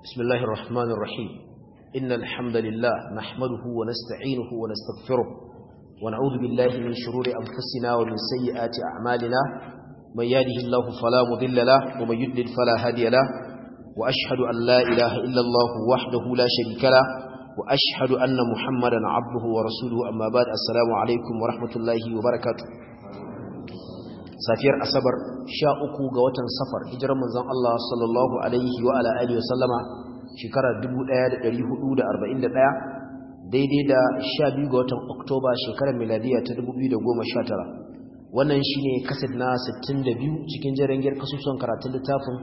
بسم الله الرحمن الرحيم إن الحمد لله نحمده ونستعينه ونستغفره ونعوذ بالله من شرور أنفسنا ومن سيئات أعمالنا من يهده الله فلا مضل له ومن يضلل فلا هادي له وأشهد أن لا إله إلا الله وحده لا شريك له وأشهد أن محمدا عبده ورسوله أما بعد السلام عليكم ورحمة الله وبركاته safiyar asabar sha uku ga watan safar hijirar manzon Allah sallallahu alaihi wa ala alihi wa sallama shekarar 1441 daidai da sha biyu ga watan oktoba shekarar miladiya ta 2019 wannan shine kaset na 62 cikin jarangiyar kasusuwan karatun littafin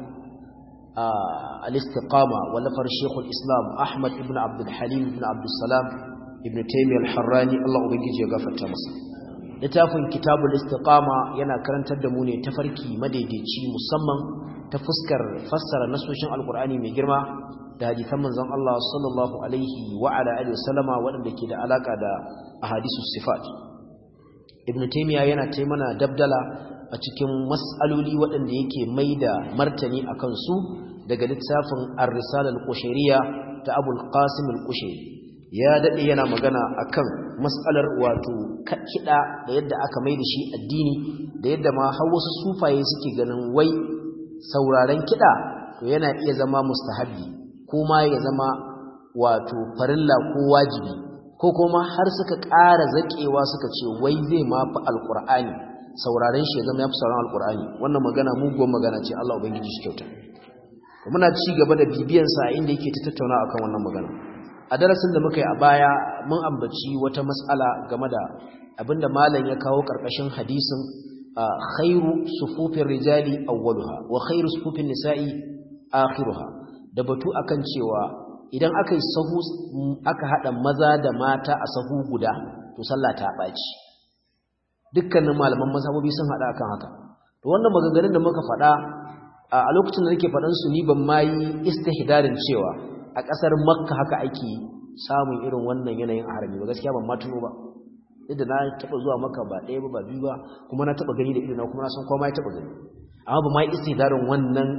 al-istiqama wallafar shekul islam ahmad ibn abdul halim ibn abdul salam ibn taymiyyah al-harrani Allah ubangiji ya gafarta masa littafin kitabul istiqama yana karantar da mu ne tafarki madaidaici musamman ta fuskar fassara nasoshin alkur'ani mai girma da hadisan manzon Allah sallallahu alaihi wa ala alihi wasallama waɗanda ke da alaka da ahadisus sifat ibnu taymiya yana tai mana dabdala a cikin mas'aloli waɗanda yake mai da martani akan su daga littafin ar-risala al-qushayriyya ta abul qasim al-qushayri ya dade yana magana akan mas'alar wato kiɗa da yadda aka mai da shi addini da yadda ma har wasu sufaye suke ganin wai sauraren kiɗa to yana iya zama mustahabi ko ma ya zama wato farilla ko wajibi ko kuma har suka ƙara zaƙewa suka ce wai zai ma fi alƙur'ani sauraren shi ya zama ya fi sauraron alƙur'ani wannan magana muguwar magana ce Allah ubangiji shi kyauta muna ci gaba da bibiyansa a inda yake ta tattauna akan wannan magana a darasin da muka yi a baya mun ambaci wata matsala game da abinda malam ya kawo karkashin hadisin khairu sufufin rijali awwaluha wa khairu sufufin nisa'i akhiruha da batu akan cewa idan aka yi sahu aka hada maza da mata a sahu guda to sallah ta baci dukkanin malaman mazhabobi sun hada akan haka to wannan maganganun da muka faɗa a lokacin da nake faɗan su ni ban ma yi istihdarin cewa a ƙasar makka haka ake samun irin wannan yanayin a harami ba gaskiya ban matuno ba inda na taɓa zuwa makka ba ɗaya ba ba biyu ba kuma na taɓa gani da idona kuma na san kowa ya taɓa gani amma ba ma yi istidarin wannan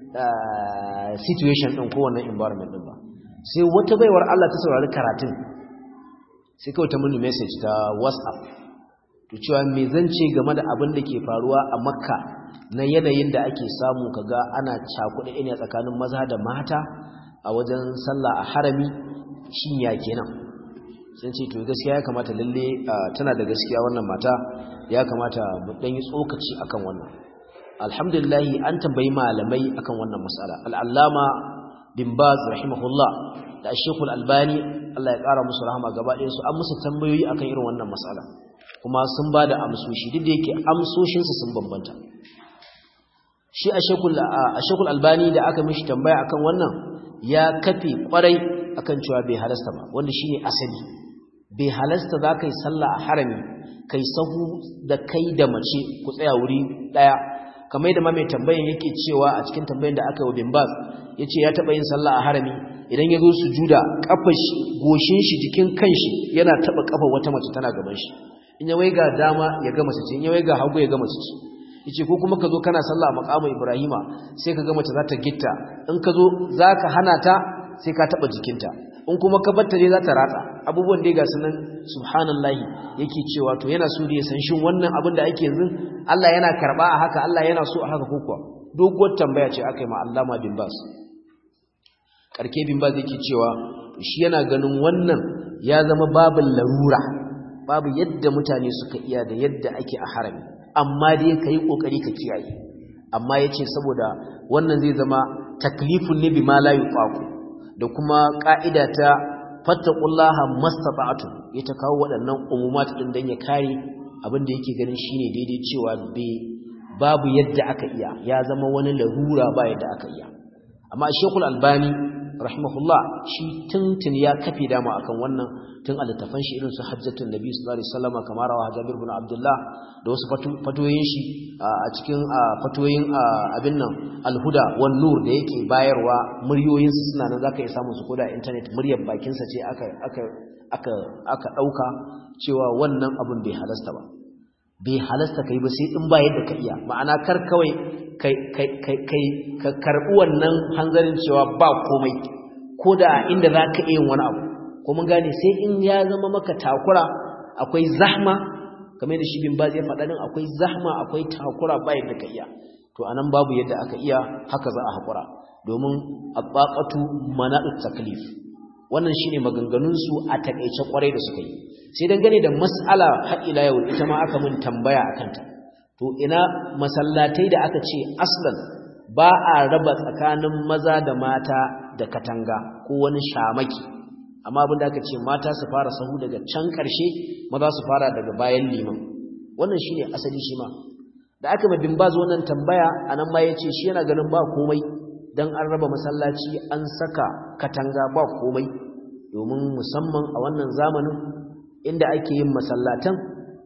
situation ɗin ko wannan environment ɗin ba sai wata baiwar Allah ta saurari karatun sai kawai ta mini message ta whatsapp to cewa me zan ce game da abin da ke faruwa a makka na yanayin da ake samu kaga ana cakuɗa ne tsakanin maza da mata a wajen sallah a harami shin ya kenan sun ce to gaskiya ya kamata lalle tana da gaskiya wannan mata ya kamata mu dan yi tsokaci akan wannan alhamdulillah an tambayi malamai akan wannan mas'ala al-allama bin baz rahimahullah da shekul albani Allah ya kara musu rahama gaba ɗayan su an musu tambayoyi akan irin wannan mas'ala kuma sun ba da amsoshi duk da yake amsoshinsu sun bambanta shi a shekul albani da aka mishi tambaya akan wannan ya kafe kwarai akan cewa bai halasta ba wanda shine asali bai halasta za ka yi sallah a harami kai sahu da kai da mace ku tsaya wuri daya kamar yadda ma mai tambayan yake cewa a cikin tambayan da aka yi wa bin bas ya ce ya taɓa yin sallah a harami idan ya zo su juda ƙafar shi goshin shi jikin kanshi yana taɓa ƙafar wata mace tana gaban shi in ya waiga dama ya ga mace ce in ya waiga hagu ya ga mace ce yace ko kuma ka zo kana sallah a maqamin Ibrahima sai ka ga mace za ta gitta in ka zo zaka hana ta sai ka taba jikinta in kuma ka batta ne za ta ratsa abubuwan da ga sunan subhanallahi yake cewa to yana so da ya san shin wannan abin da ake yanzu Allah yana karba a haka Allah yana so a haka ko kuwa doguwar tambaya ce aka yi ma Allama bin Bas karke bin Bas yake cewa shi yana ganin wannan ya zama babin larura babu yadda mutane suka iya da yadda ake a harami amma dai ka yi ƙoƙari ka kiyaye amma ya ce saboda wannan zai zama taklifun ne bi ma la yuqaqu da kuma ƙa'ida ta fattaqullaha mastata'tu ya ta kawo waɗannan umumat din dan ya kare abin da yake ganin shine daidai cewa babu yadda aka iya ya zama wani larura ba yadda aka iya amma Sheikhul Albani rahimahullah shi tuntun ya kafe dama akan wannan tun a littafan shi irin su hajjatun nabi sallallahu alaihi wasallam kamar rawa Jabir bin Abdullah da wasu fatoyin shi a cikin fatoyin abin nan alhuda wan nur da yake bayarwa muryoyin su suna nan zaka iya samu su koda internet muryar bakin sa ce aka aka aka aka dauka cewa wannan abun bai halasta ba bai halasta kai ba sai in ba yadda ka iya ma'ana kar kawai kai kai kai kai ka karbi wannan hanzarin cewa ba komai ko da inda za ka iya wani abu ko mun gane sai in ya zama maka takura akwai zahma kamar da shi bin ba zai faɗa din akwai zahma akwai takura ba yadda ka iya to anan babu yadda aka iya haka za a haƙura domin abbaqatu mana'ut taklif wannan shine maganganun su a takeice kwarai da suka yi sai dangane da mas'ala har ila yau ita ma aka mun tambaya akan ta to ina masallatai da aka ce aslan ba a raba tsakanin maza da mata da katanga ko wani shamaki amma abin da aka ce mata su fara sahu daga can ƙarshe maza su fara daga bayan liman wannan shine asali shi ma da aka mabin bazu wannan tambaya anan ma yace shi yana ganin ba komai dan an raba masallaci an saka katanga ba komai domin musamman a wannan zamanin inda ake yin masallatan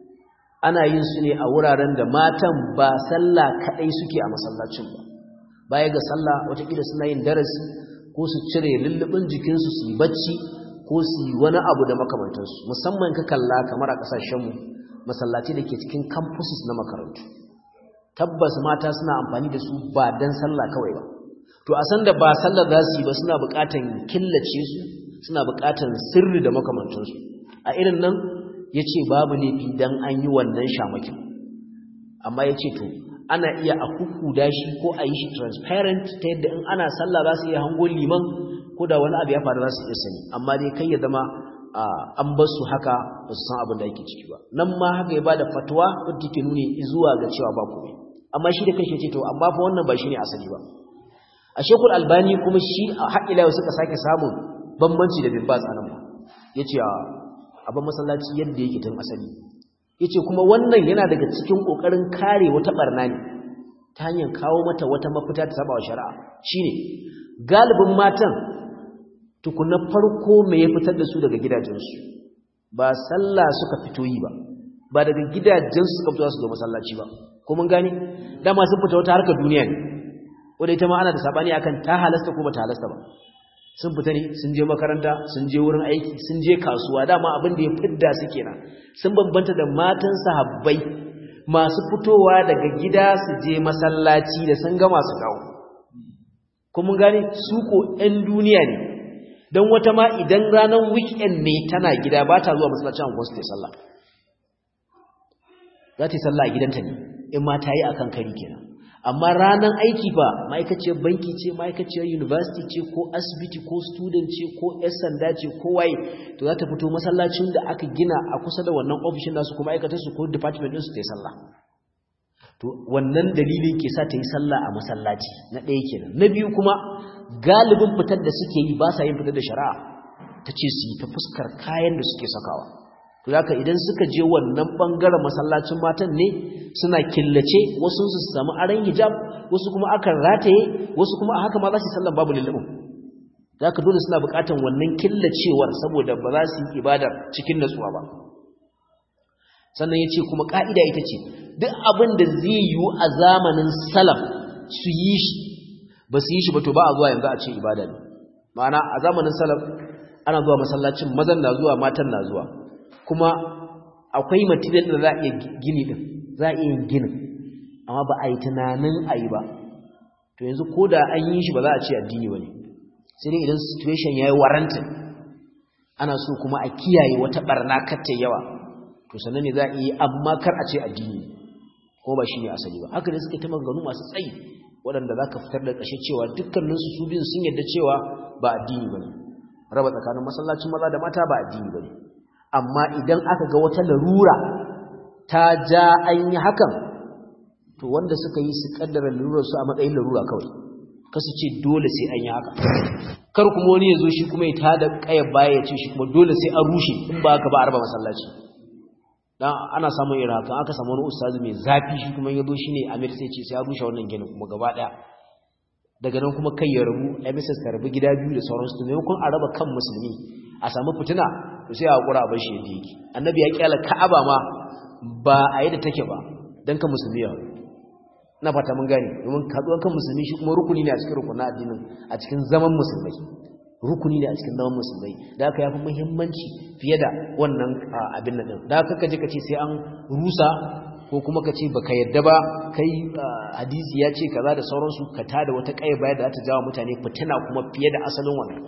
ana yin su ne a wuraren da matan ba sallah kadai suke a masallacin ba baya ga sallah watakila suna yin darasi ko su cire lullubin jikinsu su yi bacci ko su yi wani abu da makamantansu musamman ka kalla kamar a ƙasashenmu masallaci da ke cikin campuses na makarantu tabbas mata suna amfani da su ba don sallah kawai ba to a san da ba sallar za su yi ba suna buƙatan killace su suna buƙatan sirri da makamantansu a irin nan ya ce babu laifi don an yi wannan shamakin amma ya ce to ana iya a kukuda shi ko a yi shi transparent ta yadda in ana sallah za su iya hango liman ko da wani abu ya faru za su iya sani amma dai kai ya zama an bar su haka ba su san abin da yake ciki ba nan ma haka ya bada fatwa wadda take nuni zuwa ga cewa ba komai amma shi da kanshi ya ce to amma fa wannan ba shine asali ba a shekul albani kuma shi a haƙila yau suka sake samun bambanci da bibbas a nan ba ya ce a ban masallaci yadda yake tun asali yace kuma wannan yana daga cikin kokarin kare wata barna ne ta hanyar kawo mata wata mafita ta saba wa shari'a shine galibin matan tukuna farko me ya fitar da su daga gidajensu ba sallah suka fito yi ba ba daga gidajensu suka fito su zo masallaci ba ko mun gane dama sun fita wata harkar duniya ne wanda ita ma ana da sabani akan ta halasta ko ba ta halasta ba sun fita ne sun je makaranta sun je wurin aiki sun je kasuwa dama abin da ya fidda su kenan sun bambanta da matan sahabbai masu fitowa daga gida su je masallaci da sun gama su dawo kuma gane su ko 'yan duniya ne don wata ma idan ranar weekend ne tana gida ba ta zuwa masallacin angon su ta sallah za ta yi sallah a gidanta ne in ma ta yi a kan kari kenan amma ranar aiki ba ma'aikaciyar banki ce ma'aikaciyar university ce ko asibiti ko student ce ko 'yan sanda ce ko waye to za ta fito masallacin da aka gina a kusa da wannan ofishin nasu kuma aikatarsu ko department ɗinsu ta yi sallah to wannan dalilin ke sa ta yi sallah a masallaci na ɗaya kenan na biyu kuma galibin fitar da suke yi ba sa yin fitar da shari'a ta ce su yi ta fuskar kayan da suke sakawa to haka idan suka je wannan bangaren masallacin matan ne suna killace wasu su samu aran hijab wasu kuma akan rataye wasu kuma a haka ma za su sallan babu lullubin haka dole suna buƙatar wannan killacewar saboda ba za su yi ibadar cikin natsuwa ba sannan ya ce kuma ƙa'ida ita ce duk abin da zai yiwu a zamanin salaf su yi shi ba su yi shi ba to ba a zuwa yanzu a ce ibada ne ma'ana a zamanin salaf ana zuwa masallacin mazan na zuwa matan na zuwa kuma akwai material da za a iya gini din za a iya yin ginin amma ba a yi tunanin a yi ba to yanzu ko da an yi shi ba za a ce addini ba ne sai dai idan situation ya yi warantin ana so kuma a kiyaye wata barna katta yawa to sannan ne za a yi amma kar a ce addini ko ba shi ne asali ba haka ne suka ta maganganu masu tsayi waɗanda za ka fitar da ƙashe cewa dukkaninsu su biyun sun yadda cewa ba addini ba ne raba tsakanin masallacin maza da mata ba addini ba ne amma idan aka ga wata larura ta ja an yi hakan to wanda suka yi su kaddara larurarsu a matsayin larura kawai kasu ce dole sai an yi haka kar kuma wani ya zo shi kuma ya tada ƙayar baya ya ce shi kuma dole sai an rushe in ba haka ba a raba masallaci dan ana samun irin haka aka samu wani ustazi mai zafi shi kuma ya zo shine Amir sai ce sai ya rushe wannan ginin kuma gaba daya daga nan kuma kai ya rabu MSS ta rabu gida biyu da sauransu to maimakon a raba kan musulmi a samu fitina to sai a hakura a bar shi yadda yake annabi ya kyala Ka'aba ma ba a yi da take ba dan kan musulmi ya na fata mun gane domin kaduwan kan musulmi shi kuma rukuni ne a cikin rukunin addinin a cikin zaman musulmai rukuni ne a cikin zaman musulmai da aka yafi muhimmanci fiye da wannan abin nan din da aka kaje kace sai an rusa ko kuma kace baka yadda ba kai hadisi ya ce kaza da sauransu ka tada wata kai baya da za ta jawo mutane fitina kuma fiye da asalin wannan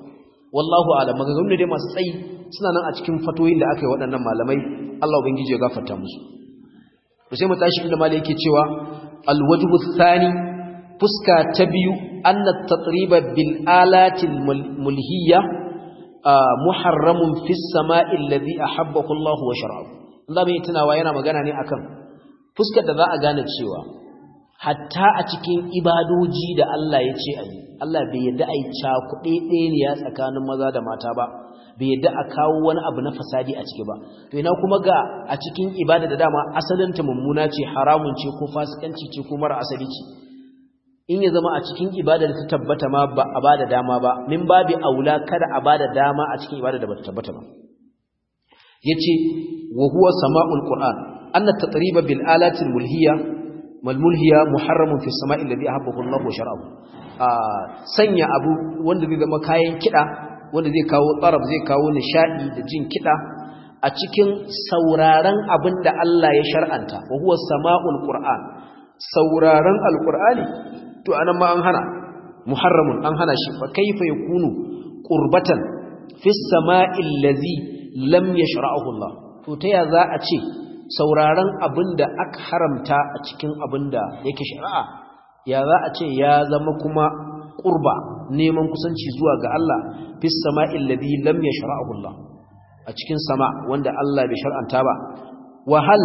wallahu a'lam maganganu dai masu tsayi suna nan a cikin fatoyin da aka yi waɗannan malamai Allah ubangiji ya gafarta musu to sai mu tashi inda malai yake cewa alwajhu thani fuska ta biyu anna tatriba bil alatil mulhiyya muharramun fis sama'i alladhi ahabbahu Allah wa shar'ahu Allah bai tunawa yana magana ne akan fuskar da za a gane cewa hatta a cikin ibadoji da Allah ya ce ayi Allah bai yadda ai cakuɗe ɗaya tsakanin maza da mata ba bai yadda a kawo wani abu na fasadi a ciki ba to ina kuma ga a cikin ibada da dama asalinta mummuna ce haramun ce ko fasikanci ce ko mara asali ce in ya zama a cikin ibada da ta tabbata ma ba a bada dama ba min babi aula kada a bada dama a cikin ibada da bata tabbata ba yace wa huwa sama'ul qur'an anna tatriba bil alati al mulhiya mal mulhiya muharramun fi samai alladhi ahabbahu Allah wa shar'ahu sanya abu wanda zai zama kayan kida wanda zai kawo tsarab zai kawo nishadi da jin kida a cikin sauraron abin da Allah ya shar'anta wa huwa sama'ul qur'an sauraron alqur'ani to anan ma an hana muharramun an hana shi fa kaifa yakunu qurbatan fi sama'il ladhi lam yashra'ahu Allah to ta ya za a ce sauraron abinda aka haramta a cikin abinda yake shari'a ya za a ce ya zama kuma qurba neman kusanci zuwa ga Allah fi sama'il ladhi lam yashra'ahu Allah a cikin sama wanda Allah bai shar'anta ba wa hal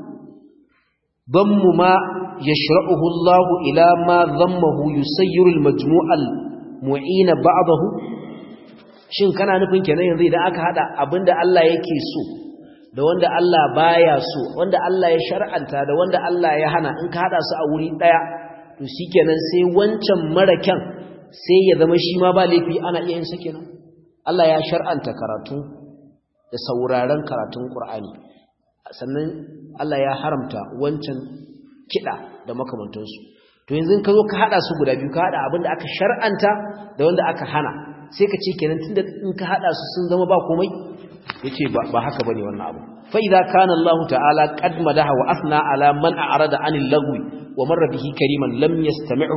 dammu ma yashra'uhu Allah ila ma dhammahu yusayyiru al-majmu' al-mu'in ba'dahu shin kana nufin kenan yanzu idan aka hada abinda Allah yake so da wanda Allah baya so wanda Allah ya shar'anta da wanda Allah ya hana in ka hada su a wuri daya to shikenan sai wancan marakan sai ya zama shi ma ba laifi ana iya yin sa kenan Allah ya shar'anta karatu da sauraron karatun Qur'ani sannan Allah ya haramta wancan kida da makamantansu to yanzu ka zo ka hada su guda biyu ka hada abinda aka shar'anta da wanda aka hana sai ka ce kenan tunda in ka hada su sun zama ba komai yace ba ba haka bane wannan abu fa idza kana Allah ta'ala qad madaha wa asna ala man a'rada 'anil lagwi wa marra bihi kariman lam yastami'hu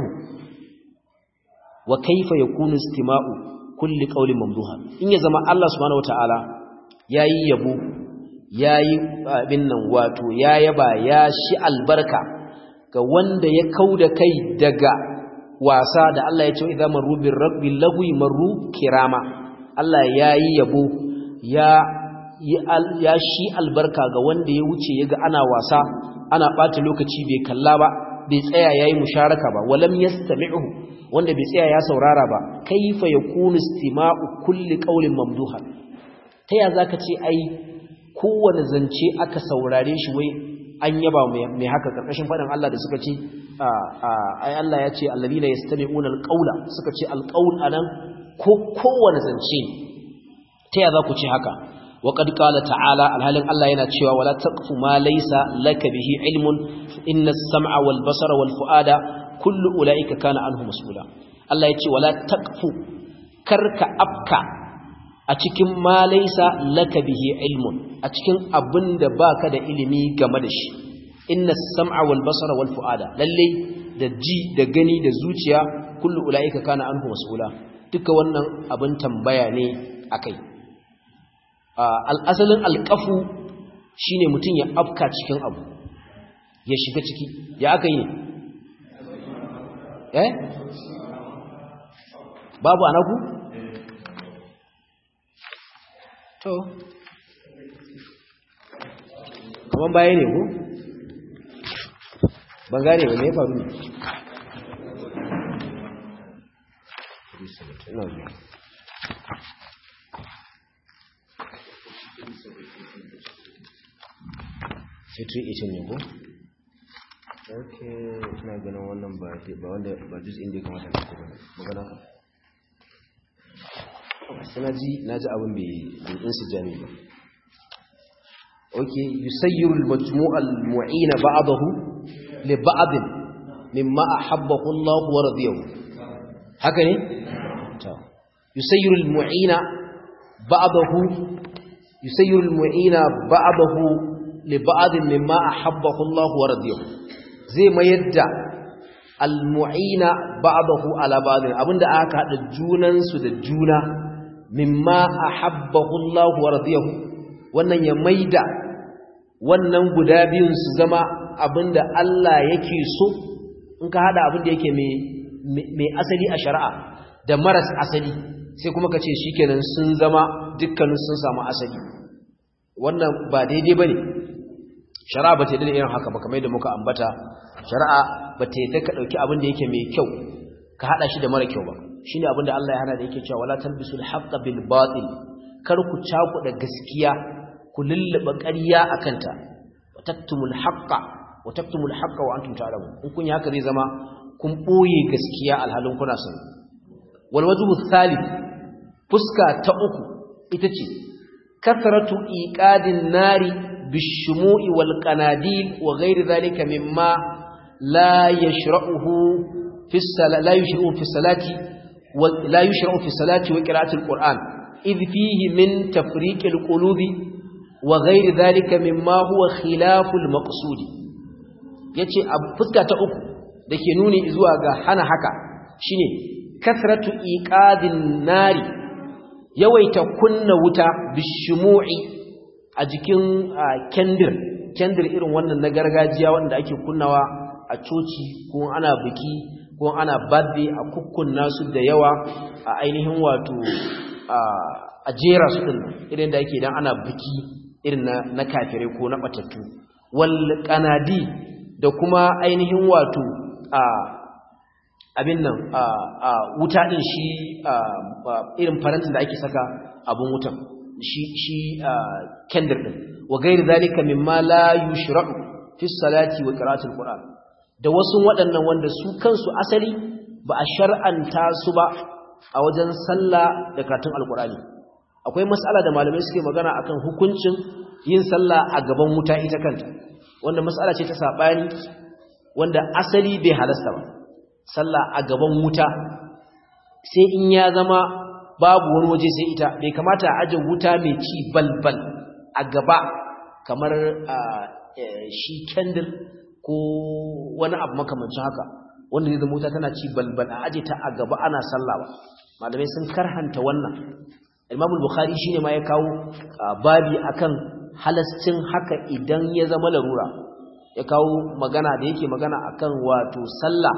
wa kayfa yakunu istima'u kulli qawlin mamduha in ya zama Allah subhanahu wata'ala yayi yabo yayi abin nan wato ya yaba ya shi albarka ga wanda ya kauda kai daga wasa da Allah ya ce idza marru bir rabbi lagwi marru kirama Allah yayi yabo ya ya shi albarka ga wanda ya wuce yaga ana wasa ana bata lokaci bai kalla ba bai tsaya yayi musharaka ba walam yastami'u wanda bai tsaya ya saurara ba kaifa yakunu istima'u kulli qawlin mamduha ta ya zaka ce ai kowane zance aka saurare shi wai an yaba mai haka karkashin faɗin Allah da suka ce ai Allah ya ce alladhina yastami'una alqawla suka ce alqawl anan ko kowane zance ta ya za ku ce haka wa qad qala ta'ala alhalin Allah yana cewa wala taqfu ma laysa laka bihi ilmun inna as-sam'a wal basara wal fu'ada kullu ulaika kana anhu mas'ula Allah ya ce wala taqfu karka afka a cikin ma laysa laka bihi ilmun a cikin abinda baka da ilimi game da shi inna as-sam'a wal basara wal fu'ada lalle da ji da gani da zuciya kullu ulaika kana anhu mas'ula duka wannan abin tambaya ne akai al-asalin al-qafu shine mutun ya afka cikin abu ya shiga ciki ya aka yi eh babu anaku to kaman baya ne ko ban gane ba me faru ne fitri itin ne ko ok ina ganin wannan ba wanda ba juz inda ya kamata na kuma magana sai na ji na ji abin bai insu jami ba ok yusayyiru al-majmu' al-mu'ina ba'dahu li ba'd mimma ahabbahu Allah wa radiyahu haka ne to yusayyiru al-mu'ina ba'dahu yusayyiru al-mu'ina ba'dahu li ba'd mimma ahabbahu Allah wa radiyahu zai mayar da al-mu'ina ba'dahu ala ba'd abinda aka hada junan su da juna mimma ahabbahu Allah wa radiyahu wannan ya maida wannan guda biyun su zama abinda Allah yake so in ka hada abinda yake mai asali a shari'a da maras asali sai kuma ka ce shikenan sun zama dukkanin sun samu asali wannan ba daidai bane shari'a ba ta yi da irin haka ba kamar yadda muka ambata shari'a ba ta yi ka dauki abin da yake mai kyau ka hada shi da mara kyau ba shine abin da Allah ya hana da yake cewa wala talbisul haqqa bil batil kar ku cakuɗa gaskiya ku lulluba ƙarya akanta wa taktumul haqqa wa taktumul haqqa wa antum ta'lamun in kun yi haka zai zama kun boye gaskiya alhalin kuna sani wal wajhu thalith fuska ta uku ita ce kasratu iqadin nari bishumu'i wal qanadil wa ghairi dhalika mimma la yashra'uhu fi la yashra'u fi salati wa la yashra'u fi salati wa qira'ati al-qur'an idh fihi min tafriq al-qulubi wa ghairi dhalika mimma huwa khilafu al-maqsud yace a fuska ta uku dake nuni zuwa ga hana haka shine kasratu iqadin nari yawaita kunna wuta bishumu'i a jikin kendir kendir irin wannan na gargajiya wanda ake kunnawa a coci ko ana biki ko ana birthday a kukkunna su da yawa a ainihin wato a jera su din irin da ake idan ana biki irin na, na kafirai ko na batattu wal kanadi da kuma ainihin wato a abin nan a wuta din shi irin farantin da ake saka abun wutan shi shi kendir din wa gairi zalika mimma la yushra'u fi salati wa qira'atil qur'an da wasu waɗannan wanda su kansu asali ba a shar'anta su ba a wajen sallah da karatun alqur'ani akwai mas'ala da malamai suke magana akan hukuncin yin sallah a gaban wuta ita kanta wanda mas'ala ce ta sabani wanda asali bai halasta ba sallah a gaban wuta sai in ya zama babu wani waje sai ita bai kamata a aje wuta mai ci balbal a gaba kamar shi kendir ko wani abu makamancin haka wanda zai zama wuta tana ci balbal a aje ta a gaba ana sallah ba malamai sun karhanta wannan Imam Bukhari shine ma ya kawo babi akan halascin haka idan ya zama larura ya kawo magana da yake magana akan wato sallah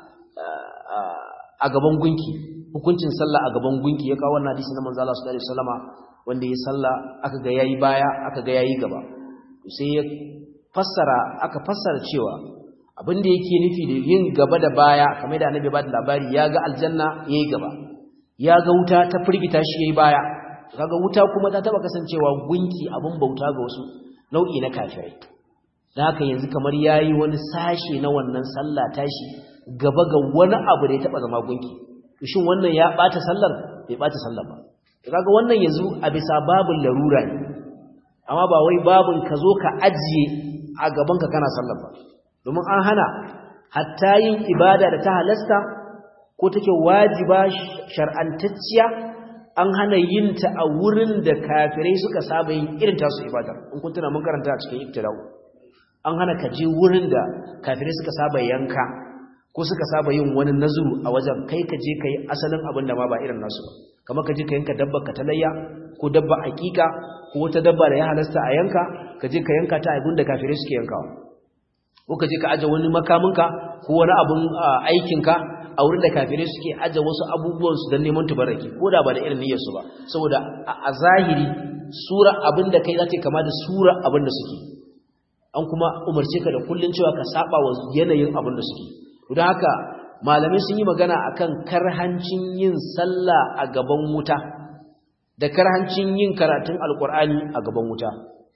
a gaban gunki hukuncin sallah a gaban gunki ya kawo wannan hadisi na manzo Allah sallallahu alaihi wasallama wanda ya sallah aka ga yayi baya aka ga yayi gaba sai ya fassara aka fassara cewa abin da yake nufi da yin gaba da baya kamar da annabi ba da labari ya ga aljanna yayi gaba ya ga wuta ta firgita shi yayi baya kaga wuta kuma ta taba kasancewa gunki abin bauta ga wasu nau'i na kafirai da haka yanzu kamar yayi wani sashe na wannan sallah tashi gaba ga wani abu da ya taba zama gunki shin wannan ya bata sallar bai bata sallar ba kaga wannan yanzu a bisa babin larura ne amma ba wai babin ka zo ka ajiye a gaban ka kana sallar ba domin an hana hatta yin ibada da ta halasta ko take wajiba shar'antacciya an hana yin ta a wurin da kafirai suka saba yin irin tasu ibadar in kun tuna mun karanta a cikin ibtida'u an hana ka je wurin da kafirai suka saba yanka ko suka saba yin wani nazuru a wajen kai ka je ka yi asalin abin da ma ba irin nasu ba kamar ka je ka yanka dabba ka talayya ko dabba aƙiƙa ko wata dabba da ya halasta a yanka ka je ka yanka ta abin da kafirai suke yankawa ko ka je ka aje wani makaminka ko wani abin aikinka a wurin da kafirai suke aje wasu abubuwansu don neman tubaraki ko da ba da irin niyyarsu ba saboda a zahiri sura abin da kai za ta kama da sura abin da suke an kuma umarce ka da kullun cewa ka saba wa yanayin abin da suke don haka malamai sun yi magana akan karhancin yin sallah a gaban wuta da karhancin yin karatun alkur'ani a gaban wuta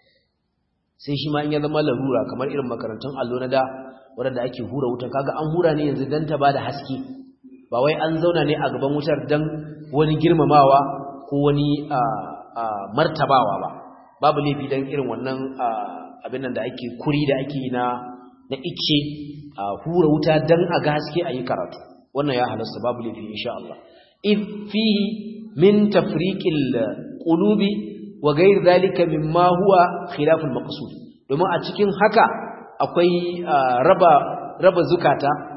sai shi ma in ya zama larura kamar irin makarantun allo na da wadanda ake hura wuta kaga an hura ne yanzu dan ta bada haske ba wai an zauna ne a gaban wutar dan wani girmamawa ko wani martabawa ba babu laifi dan irin wannan abin nan da ake kuri da ake na na ice a hura wuta dan a ga haske a yi karatu wannan ya halasta babu laifi insha Allah id fihi min tafriqil qulubi wa ghayr dhalika mimma huwa khilaful maqsud domin a cikin haka akwai raba raba zukata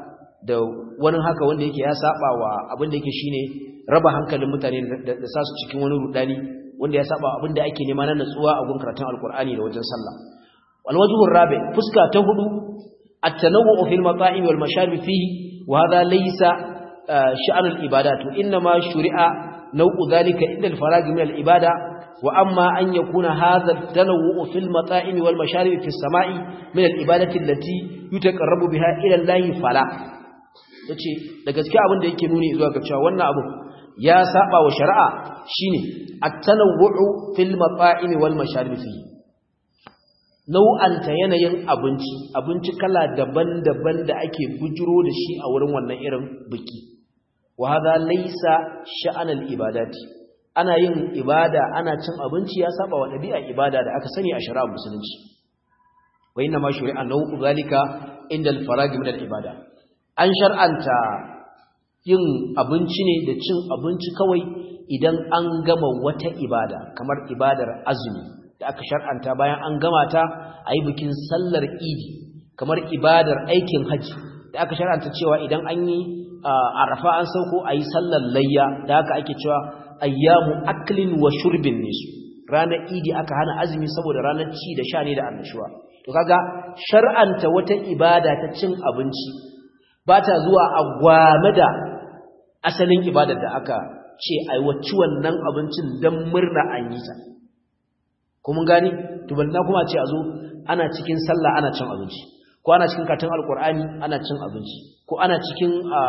da wani haka wanda yake ya saba wa abin da yake shine raba hankalin mutane da sa su cikin wani rudani wanda ya saba abin da ake nema na natsuwa a gun karatun alkur'ani da wajen sallah wal wajhur rabi fuska ta hudu at-tanawwu fil mata'im wal masharib fihi wa hadha laysa sha'n al ibadat inma shuri'a naw'u dhalika inda al farag min al ibada wa amma an yakuna hadha at-tanawwu fil mata'im wal masharib fi as-sama'i min al ibadati allati yutaqarrabu biha ila Allah fala yace da gaskiya abin da yake nuni zuwa ga cewa wannan abu ya saba wa shari'a shine at-tanawwu fil mata'im wal masharib fi nau'anta yanayin abinci abinci kala daban-daban da ake bujuro da shi a wurin wannan irin biki wa hadha laysa sha'anal ibadati ana yin ibada ana cin abinci ya saba wa dabi'a ibada da aka sani a shari'ar musulunci wa inna ma shuri'a nau'u zalika inda al-farag min al-ibada an shar'anta yin abinci ne da cin abinci kawai idan an gama wata ibada kamar ibadar azumi da aka shar'anta bayan an gama ta a yi bikin sallar idi kamar ibadar aikin hajji da aka shar'anta cewa idan an yi arafa an sauko a yi sallar layya da haka ake cewa ayyamu aklin wa shurbin ne su ranar idi aka hana azumi saboda ranar ci da sha ne da annashuwa to kaga shar'anta wata ibada ta cin abinci ba ta zuwa a gwame da asalin ibadar da aka ce aiwaci wannan abincin don murna an yi ta kuma gani tubanna kuma ce a zo ana cikin sallah ana cin abinci ko ana cikin katon alkur'ani ana cin abinci ko ana cikin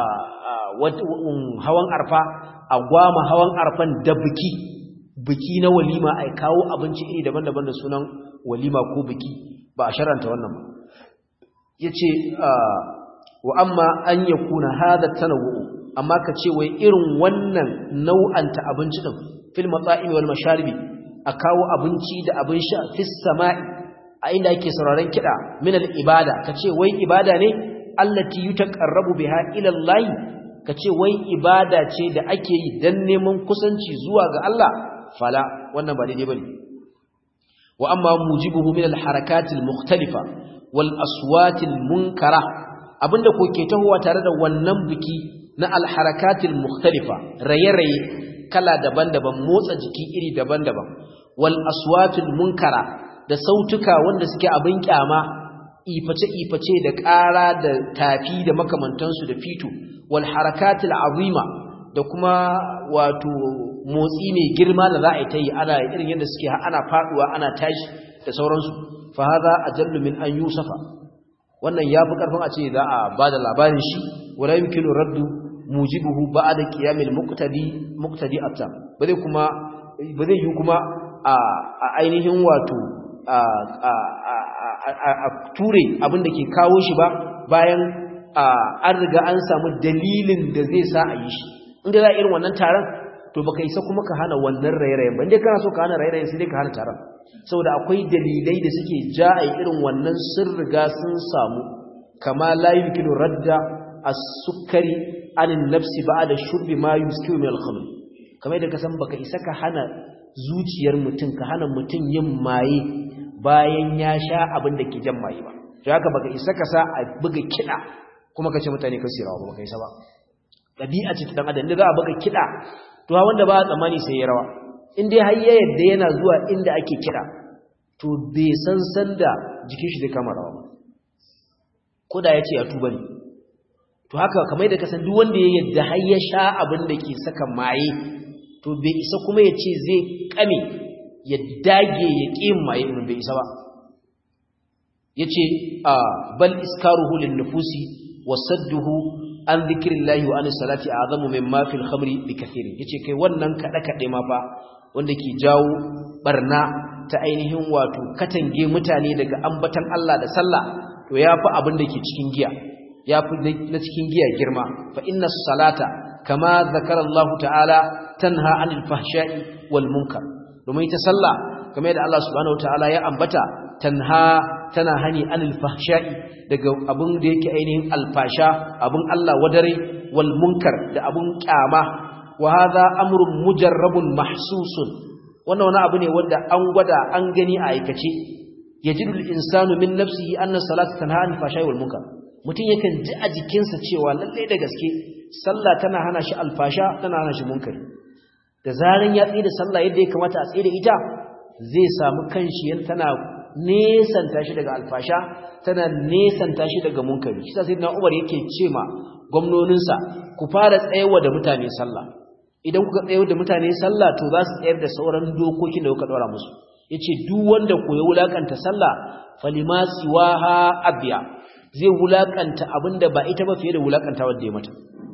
hawan arfa a gwama hawan arfan da biki biki na walima ai kawo abinci iri daban-daban da sunan walima ko biki ba a sharanta wannan ba yace wa amma an yakuna hadha tanawwu amma ka ce wai irin wannan nau'anta abinci din fil mata'imi wal masharibi a kawo abinci da abin sha fis sama'i a inda ake sauraron kiɗa min al-ibada kace wai ibada ne allati yutaqarrabu biha ila Allah kace wai ibada ce da ake yi dan neman kusanci zuwa ga Allah fala wannan ba daidai bane wa amma mujibuhu min al-harakat al-mukhtalifa wal aswat al-munkara abinda ko ke tahowa tare da wannan biki na al-harakat al-mukhtalifa raye-raye kala daban-daban motsa jiki iri daban-daban wal aswatul munkara da sautuka wanda suke abin kyama iface-iface da ƙara da tafi da makamantansu da fito wal harakatul azima da kuma wato motsi mai girma da za a yi ta yi ana irin yadda suke ana faduwa ana tashi da sauransu fa hadha ajallu min an yusafa wannan yafi karfin a ce za a bada labarin shi wala yumkinu raddu mujibuhu ba'da qiyamil muqtadi muqtadi atam ba zai kuma ba zai yi kuma a ainihin wato a ture abin da ke kawo shi ba bayan an riga an samu dalilin da zai sa a yi shi inda za a irin wannan taron to baka isa kuma ka hana wannan rairayen ba inda kana so ka hana rairayen sai dai ka hana taron saboda akwai dalilai da suke ja a irin wannan sun riga sun samu kama la yumkinu radda as-sukkari anin nafsi ba'da shurbi ma yuskiru min al-khamr kamar da ka san baka isa ka hana zuciyar mutum ka hana mutum yin maye bayan ya sha abin da ke jan maye ba to haka baka isa ka sa a buga kiɗa kuma ka ce mutane ka sirawa ba baka isa ba ɗabi'a ce ta dan adam da za a buga kiɗa to ha wanda ba a tsammani sai ya rawa in dai har ya yadda yana zuwa inda ake kiɗa to bai san sanda jikin shi zai kama rawa ba ko da ya ce ya tuba ne to haka kamar da ka san duk wanda ya yadda har ya sha abin da ke saka maye to bai isa kuma ya ce zai kame ya dage ya ƙin maye in bai isa ba ya ce a bal iskaruhu lin nufusi wa sadduhu an zikirillahi wa an salati a azamu min mafil khamri bi kathirin ya ce kai wannan kaɗe-kaɗe ma fa wanda ke jawo barna ta ainihin wato katange mutane daga ambatan Allah da sallah to ya fi abin da ke cikin giya ya fi na cikin giya girma fa inna salata kama zakara Allah ta'ala tanha anil fahsha'i wal munkar domin ita sallah kamar yadda Allah subhanahu ta'ala ya ambata tanha tana hani anil fahsha'i daga abun da yake ainihin alfasha abun Allah wadare wal munkar da abun kyama wa hadha amrun mujarrabun mahsusun wannan wani abu ne wanda an gwada an gani a aikace yajidu al insanu min nafsihi anna salata tanha anil fahsha'i wal munkar mutum yakan ji a jikinsa cewa lalle da gaske sallah tana hana shi alfasha tana hana shi munkari da zaran ya tsaye da sallah yadda ya kamata a tsaye da ita zai samu kanshi tana nesanta shi daga alfasha tana nesanta shi daga munkari shi sai na Umar yake ce ma gwamnoninsa ku fara tsayawa da mutane sallah idan kuka tsayar da mutane sallah to za su tsayar da sauran dokokin da kuka dora musu yace duk wanda ko ya wulakanta sallah falima siwaha abya zai wulakanta abinda ba ita ba fiye da wulakanta wanda ya mata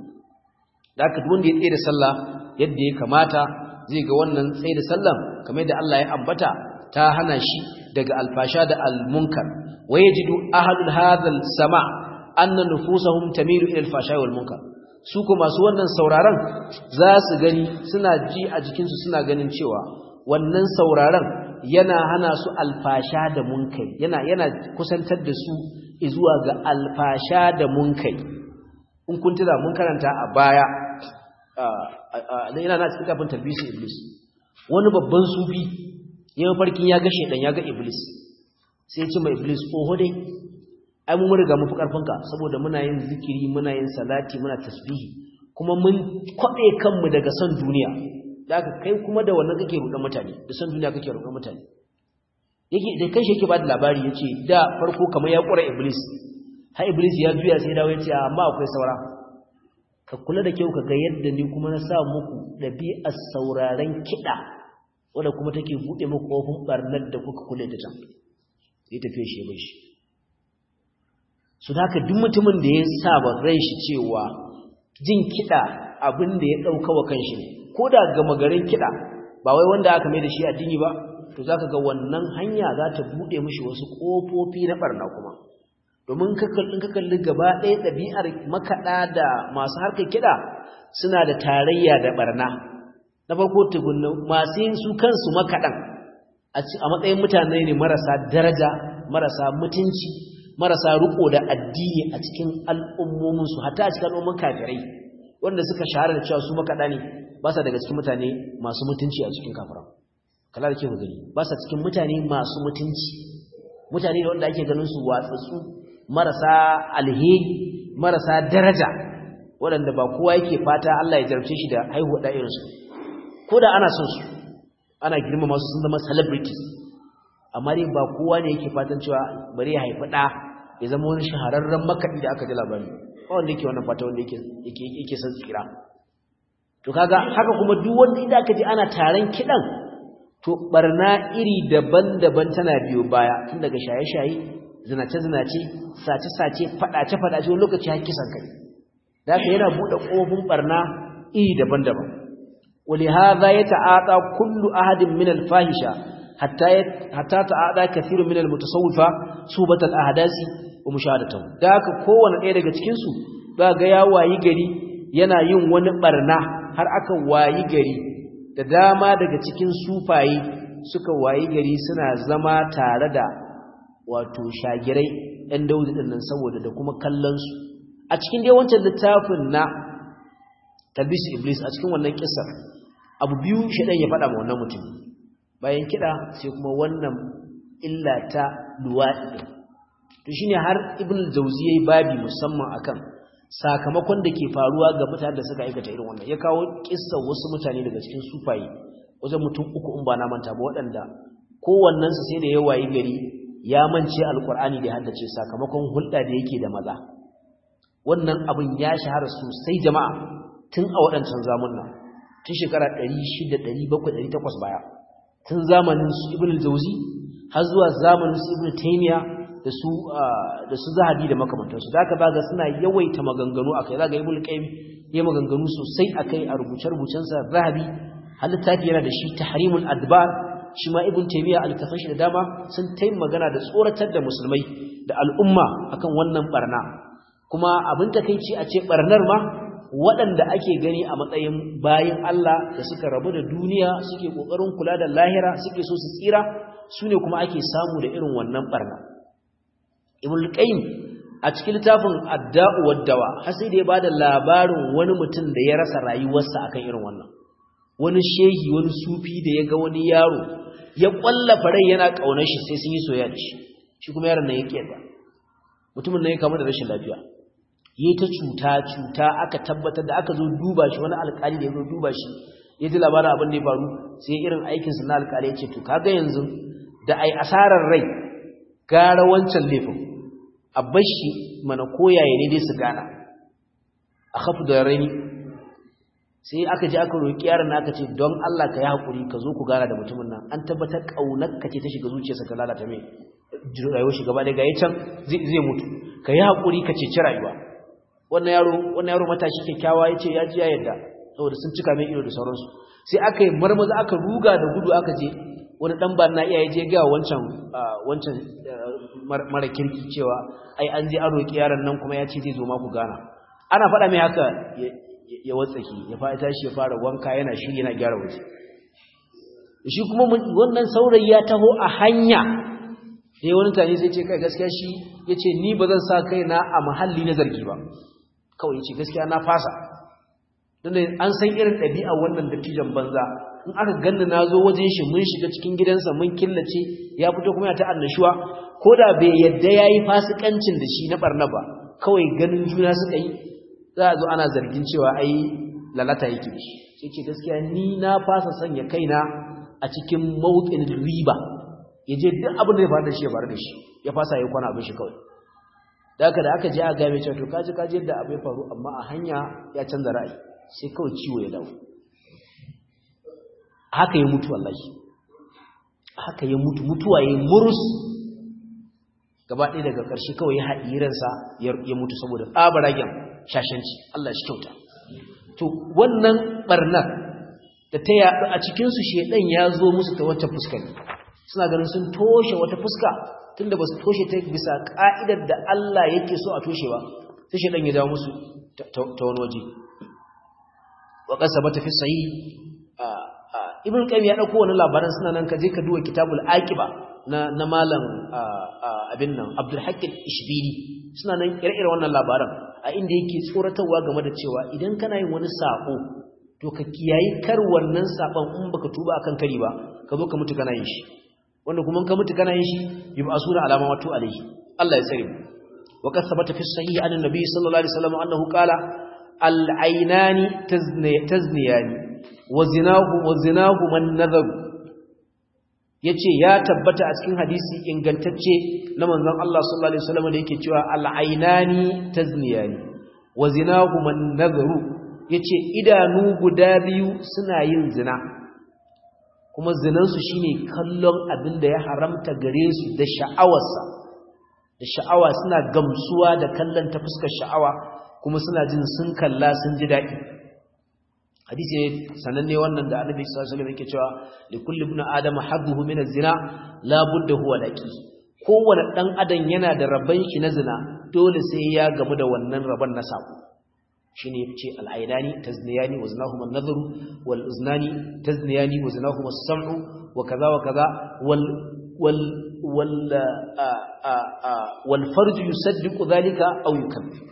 da haka duk wanda ya tsaye da sallah yadda ya kamata zai ga wannan tsaye da sallah kamar da Allah ya ambata ta hana shi daga alfasha da almunkar wa yajidu ahlul hadhal sama anna nufusahum tamilu ila alfasha wal munkar su ko masu wannan sauraron za su gani suna ji a jikinsu suna ganin cewa wannan sauraron yana hana su alfasha da munkai yana yana kusantar da su zuwa ga alfasha da munkai in kun tira mun karanta a baya yana na cikin kafin talbisi iblis wani babban sufi ya farkin ya ga shedan ya ga iblis sai ya ce mai iblis oho dai ai mun riga mu fi karfinka saboda muna yin zikiri muna yin salati muna tasbihi kuma mun kwabe kanmu daga son duniya da aka kai kuma da wannan kake rudan mutane da son duniya kake rudan mutane yake da kai shi yake ba da labari yace da farko kamar ya kura iblis har iblis ya juya sai dawo yace amma akwai saura ka kula da kyau ka ga yadda ni kuma na sa muku dabi'ar sauraren kida wanda kuma take bude muku kofin barnar da kuka kula da ta sai tafiye shi bai shi su haka duk mutumin da ya saba ran shi cewa jin kiɗa abin da ya ɗauka wa kanshi ne ko da gama garin kiɗa ba wai wanda aka mai da shi addini ba to za ka ga wannan hanya za ta buɗe mishi wasu ƙofofi na ɓarna kuma domin in ka kalli gaba ɗaya ɗabi'ar makaɗa da masu harkar kiɗa suna da tarayya da ɓarna na farko tukunna masu yin su kansu makaɗan a matsayin mutane ne marasa daraja marasa mutunci marasa riko da addini a cikin al'ummominsu hatta a cikin al'umman kafirai wanda suka shahara da cewa su makaɗa ne ba sa daga cikin mutane masu mutunci a cikin kafiran kala da ke ku gani ba sa cikin mutane masu mutunci mutane da wanda ake ganin su watsatsu marasa alheri marasa daraja waɗanda ba kowa yake fata Allah ya jarabce shi da haihuwa da irinsu ko da ana son su ana girmama su sun zama celebrities amma dai ba kowa ne yake fatan cewa bari ya haifi ɗa ya zama wani shahararren makaɗi da aka ji labari ba wanda yake wannan fata wanda yake son tsira to kaga haka kuma duk wanda idan aka ji ana taron kiɗan to barna iri daban-daban tana biyo baya tun daga shaye-shaye zinace-zinace sace-sace faɗace-faɗace wani lokaci har kisan kai da haka yana buɗe ƙofin barna iri daban-daban ولهذا يتعاطى كل أحد من الفاحشة حتى حتى تعاطى كثير من المتصوفة صوبة الأحداث ومشاهدتهم ذاك kowanne ɗaya daga cikin su ga ya wayi gari yana yin wani barna har aka wayi gari da dama daga cikin sufayi suka wayi gari suna zama tare da wato shagirai ɗan daudi ɗin nan saboda da kuma kallon su a cikin dai wancan littafin na talbis iblis a cikin wannan kissar abu biyu shaɗan ya faɗa ma wannan mutum bayan kiɗa sai kuma wannan illa ta luwaɗi to shine har ibn jauzi yayi babi musamman akan sakamakon da ke faruwa ga mutanen da suka aikata irin wannan ya kawo kissar wasu mutane daga cikin sufaye wajen mutum uku in ba na manta ba waɗanda kowannen su sai da ya wayi gari ya mance alkur'ani da haddace sakamakon hulɗa da yake da maza wannan abin ya shahara sosai jama'a tun a waɗancan zamunan tun shekara 600 700 800 baya tun zamanin su ibn al-jawzi har zuwa zamanin su ibn taymiya da su da su zahabi da makamantansu da aka baga suna yawaita maganganu akai zaga ibn qayyim ya maganganu sosai akai a rubuce-rubucen sa zahabi halittafi yana da shi tahrimul adbar shi ma ibn taymiya al-tafashi da dama sun tayi magana da tsoratar da musulmai da al'umma akan wannan barna kuma abin takeici a ce barnar ma waɗanda ake gani a matsayin bayan Allah da suka rabu da duniya suke ƙoƙarin kula da lahira suke so su tsira su ne kuma ake samu da irin wannan ɓarna ibn qayyim a cikin littafin adda'u waddawa har sai da ya bada labarin wani mutum da ya rasa rayuwarsa akan irin wannan wani shehi wani sufi da ya ga wani yaro ya ƙwallafa rai yana ƙaunar shi sai sun yi soyayya da shi shi kuma yaron nan ya ƙiyarda mutumin nan ya kama da rashin lafiya yi ta cuta cuta aka tabbatar da aka zo duba shi wani alƙali da ya zo duba shi ya ji labarin abin da ya faru sai irin aikinsa na alƙali ya ce to kaga yanzu da ai asarar rai gara wancan laifin a bashi mana koyaye ne dai su gana a hafu da raini sai aka ji aka roƙi yaron na aka ce don Allah ka yi haƙuri ka zo ku gana da mutumin nan an tabbatar ƙaunar ka ce ta shiga zuciyarsa ka lalata mai rayuwar shi gaba ɗaya can zai mutu ka yi haƙuri ka ceci rayuwa wannan yaro wannan yaro matashi kyakkyawa ya ce ya ji ya yarda saboda sun cika mai ido da sauransu sai aka yi marmaza aka ruga da gudu aka je wani dan ban na iyaye je ga wancan wancan mara kirki cewa ai an je an roki yaron nan kuma ya ce zai zo ma ku gana ana faɗa mai haka ya watsaki ya fara tashi ya fara wanka yana shiri yana gyara waje shi kuma wannan saurayi ya taho a hanya sai wani tani sai ce kai gaskiya shi yace ni ba zan sa kaina a mahalli na zargi ba kawai yace gaskiya na fasa dan an san irin ɗabi'a wannan dattijan banza in aka ganni na zo wajen shi mun shiga cikin gidansa mun killace ya fito kuma ya ta annashuwa ko da bai yadda ya yi fasikancin da shi na barna ba kawai ganin juna suka yi za a zo ana zargin cewa ai lalata yake shi sai ce gaskiya ni na fasa sanya kaina a cikin mawukin riba ya je duk abin da ya faru da shi ya faru da shi ya fasa ya kwana abin shi kawai da haka da aka je a game cewa to kaji kaji yadda abu ya faru amma a hanya ya canza ra'ayi sai kawai ciwo ya dawo haka ya mutu wallahi haka ya mutu mutuwa ya murus gaba ɗaya daga ƙarshe kawai ya haɗi ransa ya mutu saboda tsabaragen shashanci Allah shi kyauta to wannan barnar da ta yaɗu a cikinsu shedan ya zo musu ta wata fuska suna ganin sun toshe wata fuska tunda ba su toshe ta bisa ƙa'idar da Allah yake so a toshe ba sai shedan ya dawo musu ta wani waje wa qasabata fi sahih ibn qayyim ya dauko wannan labaran suna nan kaje ka duba kitabul aqiba na na malam abin nan abdul hakim ishbili suna nan ire-ire wannan labaran a inda yake tsoratarwa game da cewa idan kana yin wani sako to ka kiyayi kar wannan sakon in baka tuba akan kari ba ka zo ka mutu kana yin shi wanda kuma ka mutu kana yin shi yub'asuna alama watu alaihi Allah ya tsare mu wa qad thabata fi sahih an annabi sallallahu alaihi wasallam annahu qala al-aynani tazniyani wa zinahu wa zinahu man nadhar yace ya tabbata a cikin hadisi ingantacce na manzon Allah sallallahu alaihi wasallam da yake cewa al-ainani tazniyani wa zinahu man nadharu yace idanu guda biyu suna yin zina kuma zinan su shine kallon abin da ya haramta gare su da sha'awarsa da sha'awa suna gamsuwa da kallon ta fuskar sha'awa kuma suna jin sun kalla sun ji daɗi hadisi ne sananne wannan da annabi sallallahu alaihi wasallam yake cewa li kulli ibn adam hadduhu min az-zina la budda huwa laqi kowanne dan adam yana da rabban shi na zina dole sai ya gamu da wannan rabon na sako shine yace al-aynani tazniyani wa zinahuma an-nadhru wal uznani tazniyani wa zinahuma as-sam'u wa kaza wa kaza wal wal wal wal farj yusaddiqu dhalika aw yukadzib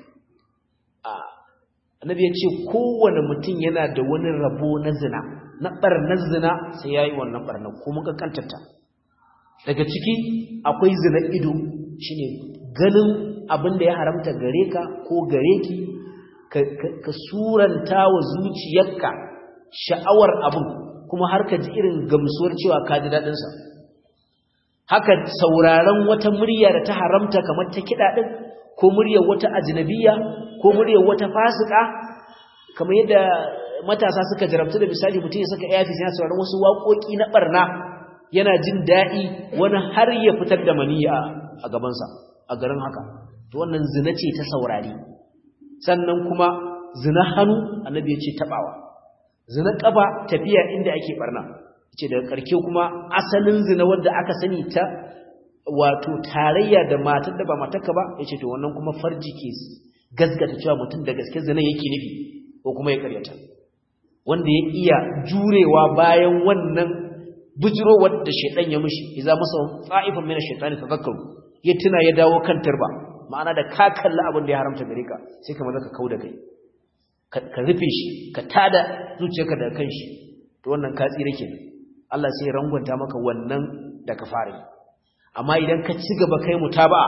annabi ya ce kowane mutum yana da wani rabo na zina na ɓarnar zina sai ya yi wannan ɓarnar kuma kankantarta daga ciki akwai zina ido shine ganin abin da ya haramta gare ka ko gare ki ka suranta wa zuciyarka sha'awar abin kuma har ka ji irin gamsuwar cewa ka ji daɗinsa haka sauraron wata murya da ta haramta kamar ta kiɗa ɗin ko muryar wata ajnabiya ko muryar wata fasika kamar yadda matasa suka jarabtu da misali mutum ya saka airfis yana sauraron wasu waƙoƙi na barna yana jin daɗi wani har ya fitar da maniya a gabansa a garin haka to wannan zina ce ta saurari sannan kuma zina hannu annabi ya ce taɓawa zina ƙafa tafiya inda ake barna ce daga ƙarke kuma asalin zina wanda aka sani ta wato tarayya da matar da ba matarka ba yace to wannan kuma farji ke gaskata cewa mutum da gaske zina yake nufi ko kuma ya karyata wanda ya iya jurewa bayan wannan bujirowar da shaitan ya mishi idza masa fa'ifan min ash-shaytani tadhakkaru ya tuna ya dawo kan turba ma'ana da ka kalla abin da ya haramta gare ka sai kamar zaka kauda kai ka rufe shi ka tada zuciyarka daga kan shi to wannan ka tsira kenan Allah sai ya rangwanta maka wannan da ka fara yi amma idan ka ci gaba kai mutaba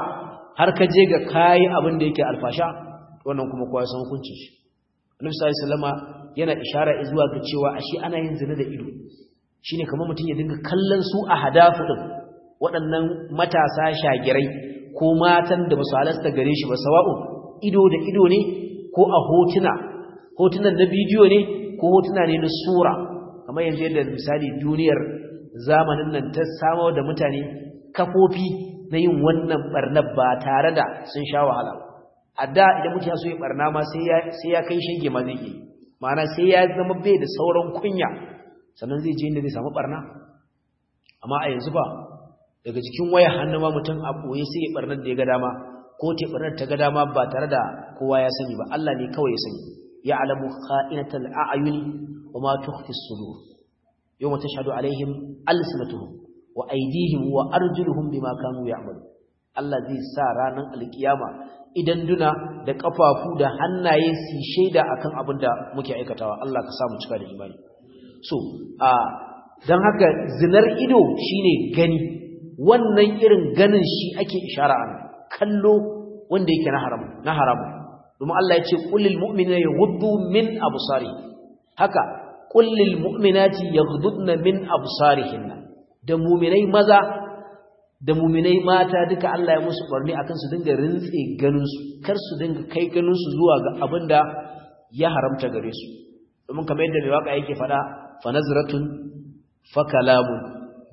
har ka je ga kayi abin da yake alfasha wannan kuma kowa san hukuncin shi Annabi sallallahu alaihi wasallama yana ishara zuwa ga cewa ashe ana yin zina da ido shine kamar mutum ya dinga kallon su a hadafu din waɗannan matasa shagirai ko matan da basu halasta gare shi ba sawa'u ido da ido ne ko a hotuna hotunan na bidiyo ne ko hotuna ne na sura kamar yanzu yadda misali duniyar zamanin nan ta samar da mutane kafofi na yin wannan barnar ba tare da sun sha wahala a da idan mutum ya so ya barna ma sai ya kai shege ma zai yi ma'ana sai ya zama bai da sauran kunya sannan zai je inda zai samu barna amma a yanzu ba daga cikin waya hannu ma mutum a ɓoye sai ya barnar da ya ga dama ko ta barnar ta ga dama ba tare da kowa ya sani ba Allah ne kawai ya sani ya alamu kha'inatal a'yuni wa ma tukhfi as-sudur yawma tashhadu alaihim alsinatuhum wa aydihim wa arjuluhum bima kanu ya'malu Allah zai sa ranar alkiyama idan duna da kafafu da hannaye su shaida akan abin da muke aikatawa Allah ka samu cika da imani so a dan haka zinar ido shine gani wannan irin ganin shi ake ishara an kallo wanda yake na haram na haramu domin Allah ya ce kullil mu'minina yaghuddu min absari haka kullil mu'minati yaghuddna min absarihinna da mu'minai maza da mu'minai mata duka Allah ya musu barni akan su dinga rintse ganin su kar su dinga kai ganin su zuwa ga abinda ya haramta gare su domin kamar yadda mai waka yake fada fa nazratun fa kalamun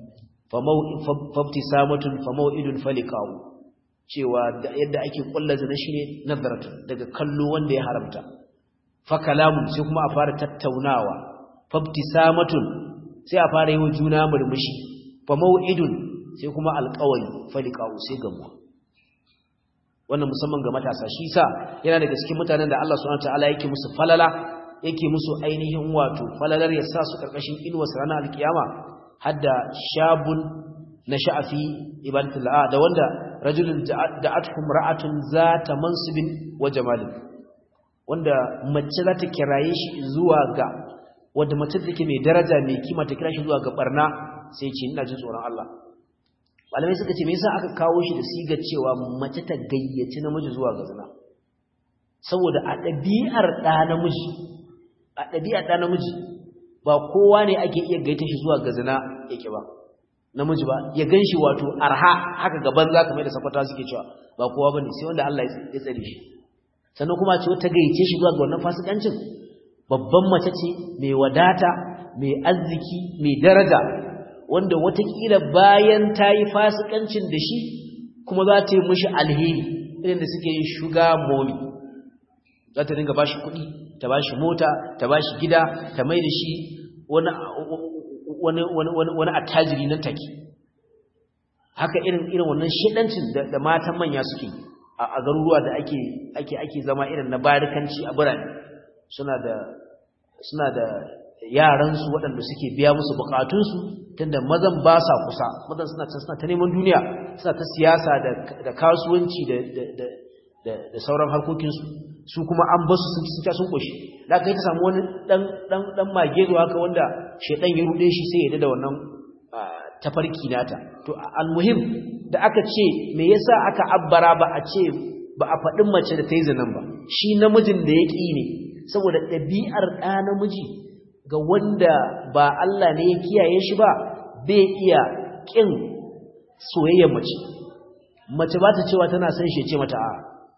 fabtisamatun famau'idun faliqahu cewa yadda ake kulla zina shine nazaratun daga kallo wanda ya haramta fa kalamun sai kuma a fara tattaunawa fabtisamatun sai a fara yi wa juna murmushi famau'idun sai kuma alqawli faliqahu sai gamuwa wannan musamman ga matasa shi sa yana daga cikin mutanen da Allah subhanahu wataala yake musu falala yake musu ainihin wato falalar ya sa su karkashin inuwar ranar alkiyama hadda shabun na sha'afi ibadatul da wanda rajulun da'atuhum ra'atun zata mansibin wa jamalin wanda mace za ta kiraye shi zuwa ga wanda mace take mai daraja mai kima ta kira shi zuwa ga barna sai ce ina jin tsoron Allah malamai suka ce me yasa aka kawo shi da sigar cewa mace ta gayyaci namiji zuwa ga zina saboda a ɗabi'ar ɗa namiji a ɗabi'ar ɗa namiji ba kowa ne ake iya gaita shi zuwa ga zina yake ba namiji ba ya ganshi wato arha haka gaban za ka mai da sakwata suke cewa ba kowa bane sai wanda Allah ya tsare shi sannan kuma ce ta gayyace shi zuwa ga wannan fasikancin babban mace ce mai wadata mai arziki mai daraja wanda watakila bayan ta yi fasikancin da shi kuma za ta yi mushi alheri irin da suke yin shuga momi za ta dinga bashi kuɗi ta bashi mota ta bashi gida ta mai da shi wani wani attajiri nan take haka irin irin wannan shedancin da matan manya suke a garuruwa da ake ake ake zama irin na barikanci a birane suna da suna da yaran su waɗanda suke biya musu bukatun su tunda mazan ba sa kusa mazan suna can suna ta neman duniya suna ta siyasa da da kasuwanci da da da da sauran harkokin su su kuma an basu sun ci sun koshi da kai ta samu wani dan dan dan magezo haka wanda shedan ya rude shi sai ya da wannan tafarki nata to almuhim da aka ce me yasa aka abbara ba a ce ba a faɗin mace da ta yi zanen ba shi namijin da ya ƙi ne saboda ɗabi'ar ɗa namiji ga wanda ba Allah ne ya kiyaye shi ba bai iya ƙin soyayyar mace mace ba ta cewa tana son shi ce mata a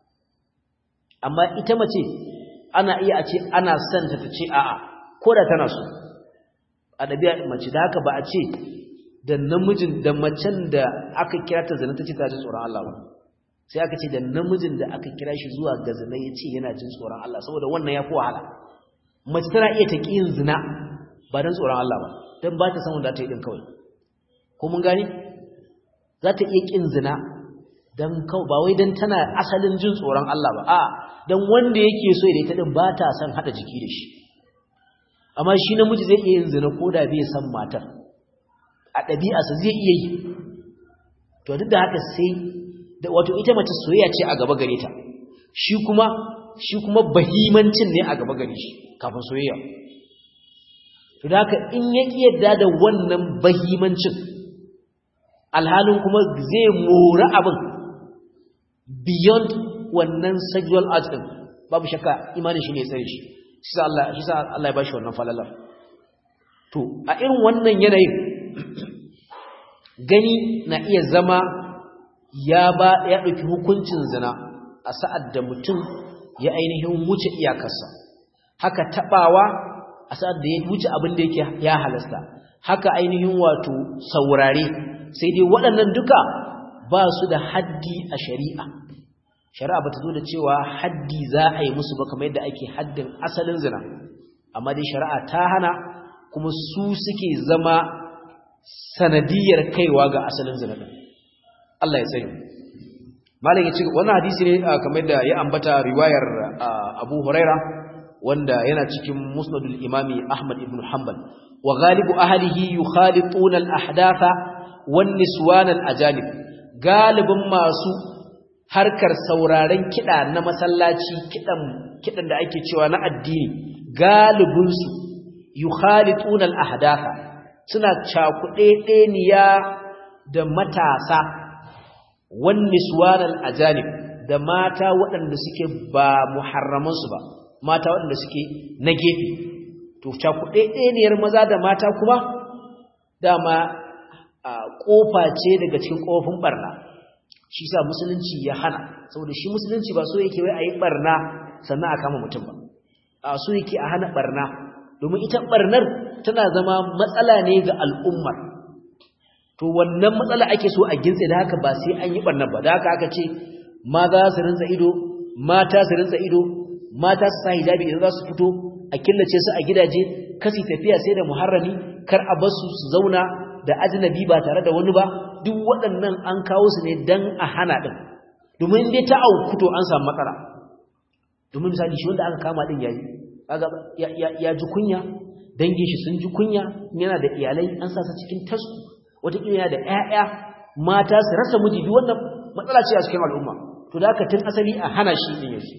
amma ita mace ana iya a ce ana son ta ta ce a'a ko da tana so a ɗabi'ar mace da haka ba a ce da namijin da macen da aka kira ta zina ta ce ta ji tsoron Allah ba sai aka ce da namijin da aka kira shi zuwa ga zina ya ce yana jin tsoron Allah saboda wannan ya fi wahala mace tana iya ta ƙi yin zina ba don tsoron Allah ba don ba ta san wanda ta yi ɗin kawai ko mun gani za ta iya ƙin zina don kawai ba wai don tana asalin jin tsoron Allah ba a don wanda yake so ya ita ɗin ba ta son haɗa jiki da shi amma shi namiji zai iya yin zina ko da bai san matar a ɗabi'arsa zai iya yi to duk da haka sai da wato ita mace soyayya ce a gaba gare ta shi kuma shi kuma bahimancin ne a gaba gare shi kafin soyayya to da haka in ya yadda da wannan bahimancin alhalin kuma zai mora abin beyond wannan sexual art din babu shakka imanin shi ne tsare shi shi sa Allah shi sa Allah ya bashi wannan falalar to a irin wannan yanayin gani na iya zama ya ba ya dauki hukuncin zina a sa'ad da mutum ya ainihin wuce iyakarsa haka tabawa a sa'ad da ya wuce abin da yake ya halasta haka ainihin wato saurare sai dai waɗannan duka ba su da haddi a shari'a shari'a bata zo da cewa haddi za a yi musu ba kamar yadda ake haddin asalin zina amma dai shari'a ta hana kuma su suke zama sanadiyar kaiwa ga asalin zina din Allah ya sani malam ya ce wannan hadisi ne kamar da ya ambata riwayar Abu Huraira wanda yana cikin Musnadul Imami Ahmad ibn Hanbal wa ghalibu ahlihi yukhalituna al-ahdatha wan niswan al-ajanib galibin masu harkar sauraren kiɗa na masallaci kiɗan kiɗan da ake cewa na addini galibinsu yukhalituna al-ahdatha suna cakuɗeɗeniya da matasa wan niswan al-ajanib da mata waɗanda suke ba muharramansu ba mata waɗanda suke na gefe to cakuɗeɗeniyar maza da mata kuma dama ƙofa ce daga cikin ƙofin ɓarna shi sa musulunci ya hana saboda shi musulunci ba so yake wai a yi ɓarna sannan a kama mutum ba a so yake a hana ɓarna domin ita ɓarnar tana zama matsala ne ga al'ummar to wannan matsala ake so a gintse da haka ba sai an yi ɓarnar ba da haka aka ce maza su rinsa ido mata su rinsa ido mata su sa hijabi idan za su fito a killace su a gidaje kasi tafiya sai da muharrami kar a basu su zauna da ajnabi ba tare da wani ba duk waɗannan an kawo su ne dan a hana din domin dai ta auku to an samu matsala domin misali shi wanda aka kama din yayi kaga ya ji kunya dangin shi sun ji kunya yana da iyalai an sa su cikin tasku wata yana da ƴaƴa mata su rasa miji duk wannan matsala ce a cikin al'umma to da haka tun asali a hana shi din yake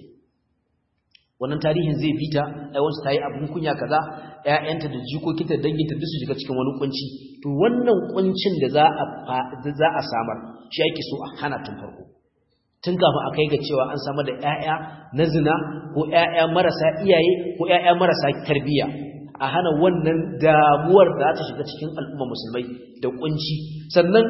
wannan tarihin zai bita ai wacce tayi abun kunya kaza ƴaƴanta da jikokinta da danginta duk su shiga cikin wani kunci to wannan kuncin da za a za a samar shi yake so a hana tun farko tun kafin a kai ga cewa an samar da ƴaƴa na zina ko ƴaƴa marasa iyaye ko ƴaƴa marasa tarbiyya a hana wannan damuwar da za ta shiga cikin al'umma musulmai da kunci sannan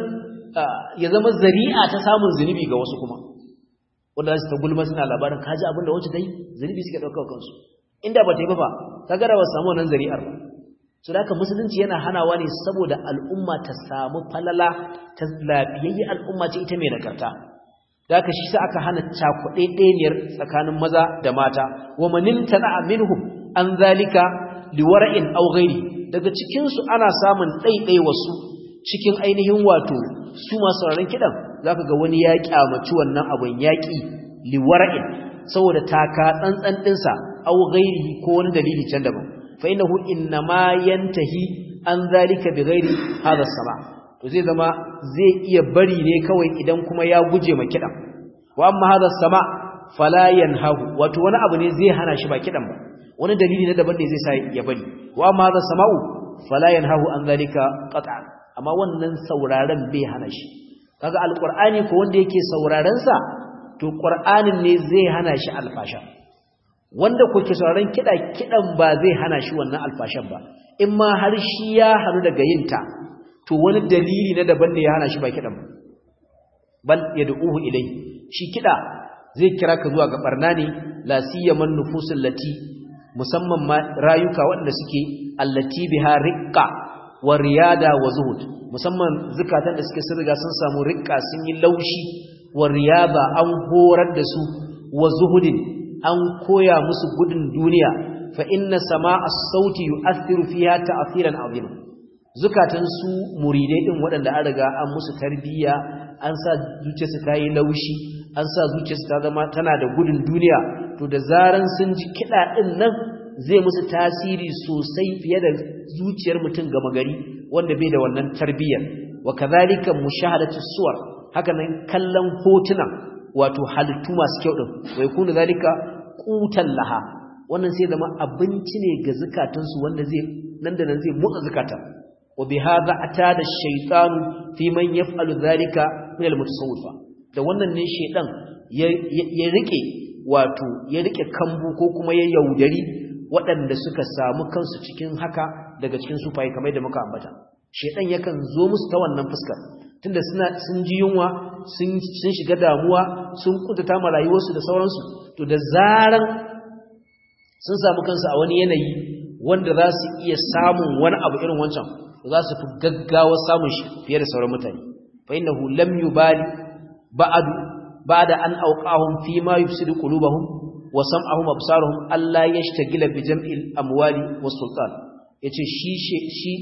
ya zama zari'a ta samun zunubi ga wasu kuma wanda za su ta gulma suna labarin kaji abin da wacce ta yi zunubi suke ɗaukar kansu inda ba ta yi ba fa ta gara ba samu wannan zari'ar ba su da haka musulunci yana hanawa ne saboda al'umma ta samu falala ta lafiyayye al'umma ce ita mai nagarta da haka shi sa aka hana cakuɗe ɗaniyar tsakanin maza da mata wa manin tana minhum an zalika liwara'in aw ghairi daga cikin su ana samun ɗaiɗai wasu cikin ainihin wato su masu sauraron kiɗan za ka ga wani ya kyamaci wannan abin yaƙi liwara'in saboda taka tsantsan ɗinsa au gairi ko wani dalili can daban fa innahu innama yantahi an zalika bi ghairi hadha sama to zai zama zai iya bari ne kawai idan kuma ya guje ma kiɗan wa amma hadha sama fala yanhahu wato wani abu ne zai hana shi ba kiɗan ba wani dalili na daban ne zai sa ya bari wa amma hadha sama'u fala yanhahu an zalika qat'an amma wannan sauraron bai hana shi kaga alqur'ani ko wanda yake sauraron sa to qur'anin ne zai hana shi alfasha wanda ko ke sauraron kida kidan ba zai hana shi wannan alfashan ba in ma har shi ya haru daga yin ta to wani dalili na daban ne ya hana shi ba kidan ba bal yad'uhu ilai shi kida zai kira ka zuwa ga barna ne la siyaman nufusul lati musamman ma rayuka waɗanda suke allati biha riqqa wa riyada wa zuhud musamman zukatan da suke sun riga sun samu riqqa sun yi laushi wa riyada an horar da su wa zuhudin an koya musu gudun duniya fa inna sama'a sauti yu'athiru fiha ta'thiran 'azima zukatan su muridai din waɗanda an riga an musu tarbiyya an sa zuciyarsu ta yi laushi an sa zuciyarsu ta zama tana da gudun duniya to da zaran sun ji kiɗa ɗin nan zai musu tasiri sosai fiye da zuciyar mutum gama gari wanda bai da wannan tarbiyyar wa kadhalika mushahadatu suwar haka nan kallon hotuna wato halittu masu kyau din wai kunu zalika qutan laha wannan sai zama abinci ne ga zakatansu wanda zai nan da nan zai motsa zakata wa bi hadha atada ash-shaytanu fi man yaf'alu dhalika min al-mutasawwifa da wannan ne shedan ya rike wato ya rike kambu ko kuma ya yaudari waɗanda suka samu kansu cikin haka daga cikin sufaye kamar da muka ambata shedan yakan zo musu ta wannan fuskar tunda suna sun ji yunwa sun sun shiga damuwa sun kudata ma rayuwarsu da sauransu to da zaran sun samu kansu a wani yanayi wanda za su iya samun wani abu irin wancan za su fi gaggawa samun shi fiye da sauran mutane fa innahu lam yubali ba'du ba'da an awqahum fi ma yufsidu qulubahum wa sam'ahum absaruhum alla yashtagila bi jam'il amwali was sultan yace shi shi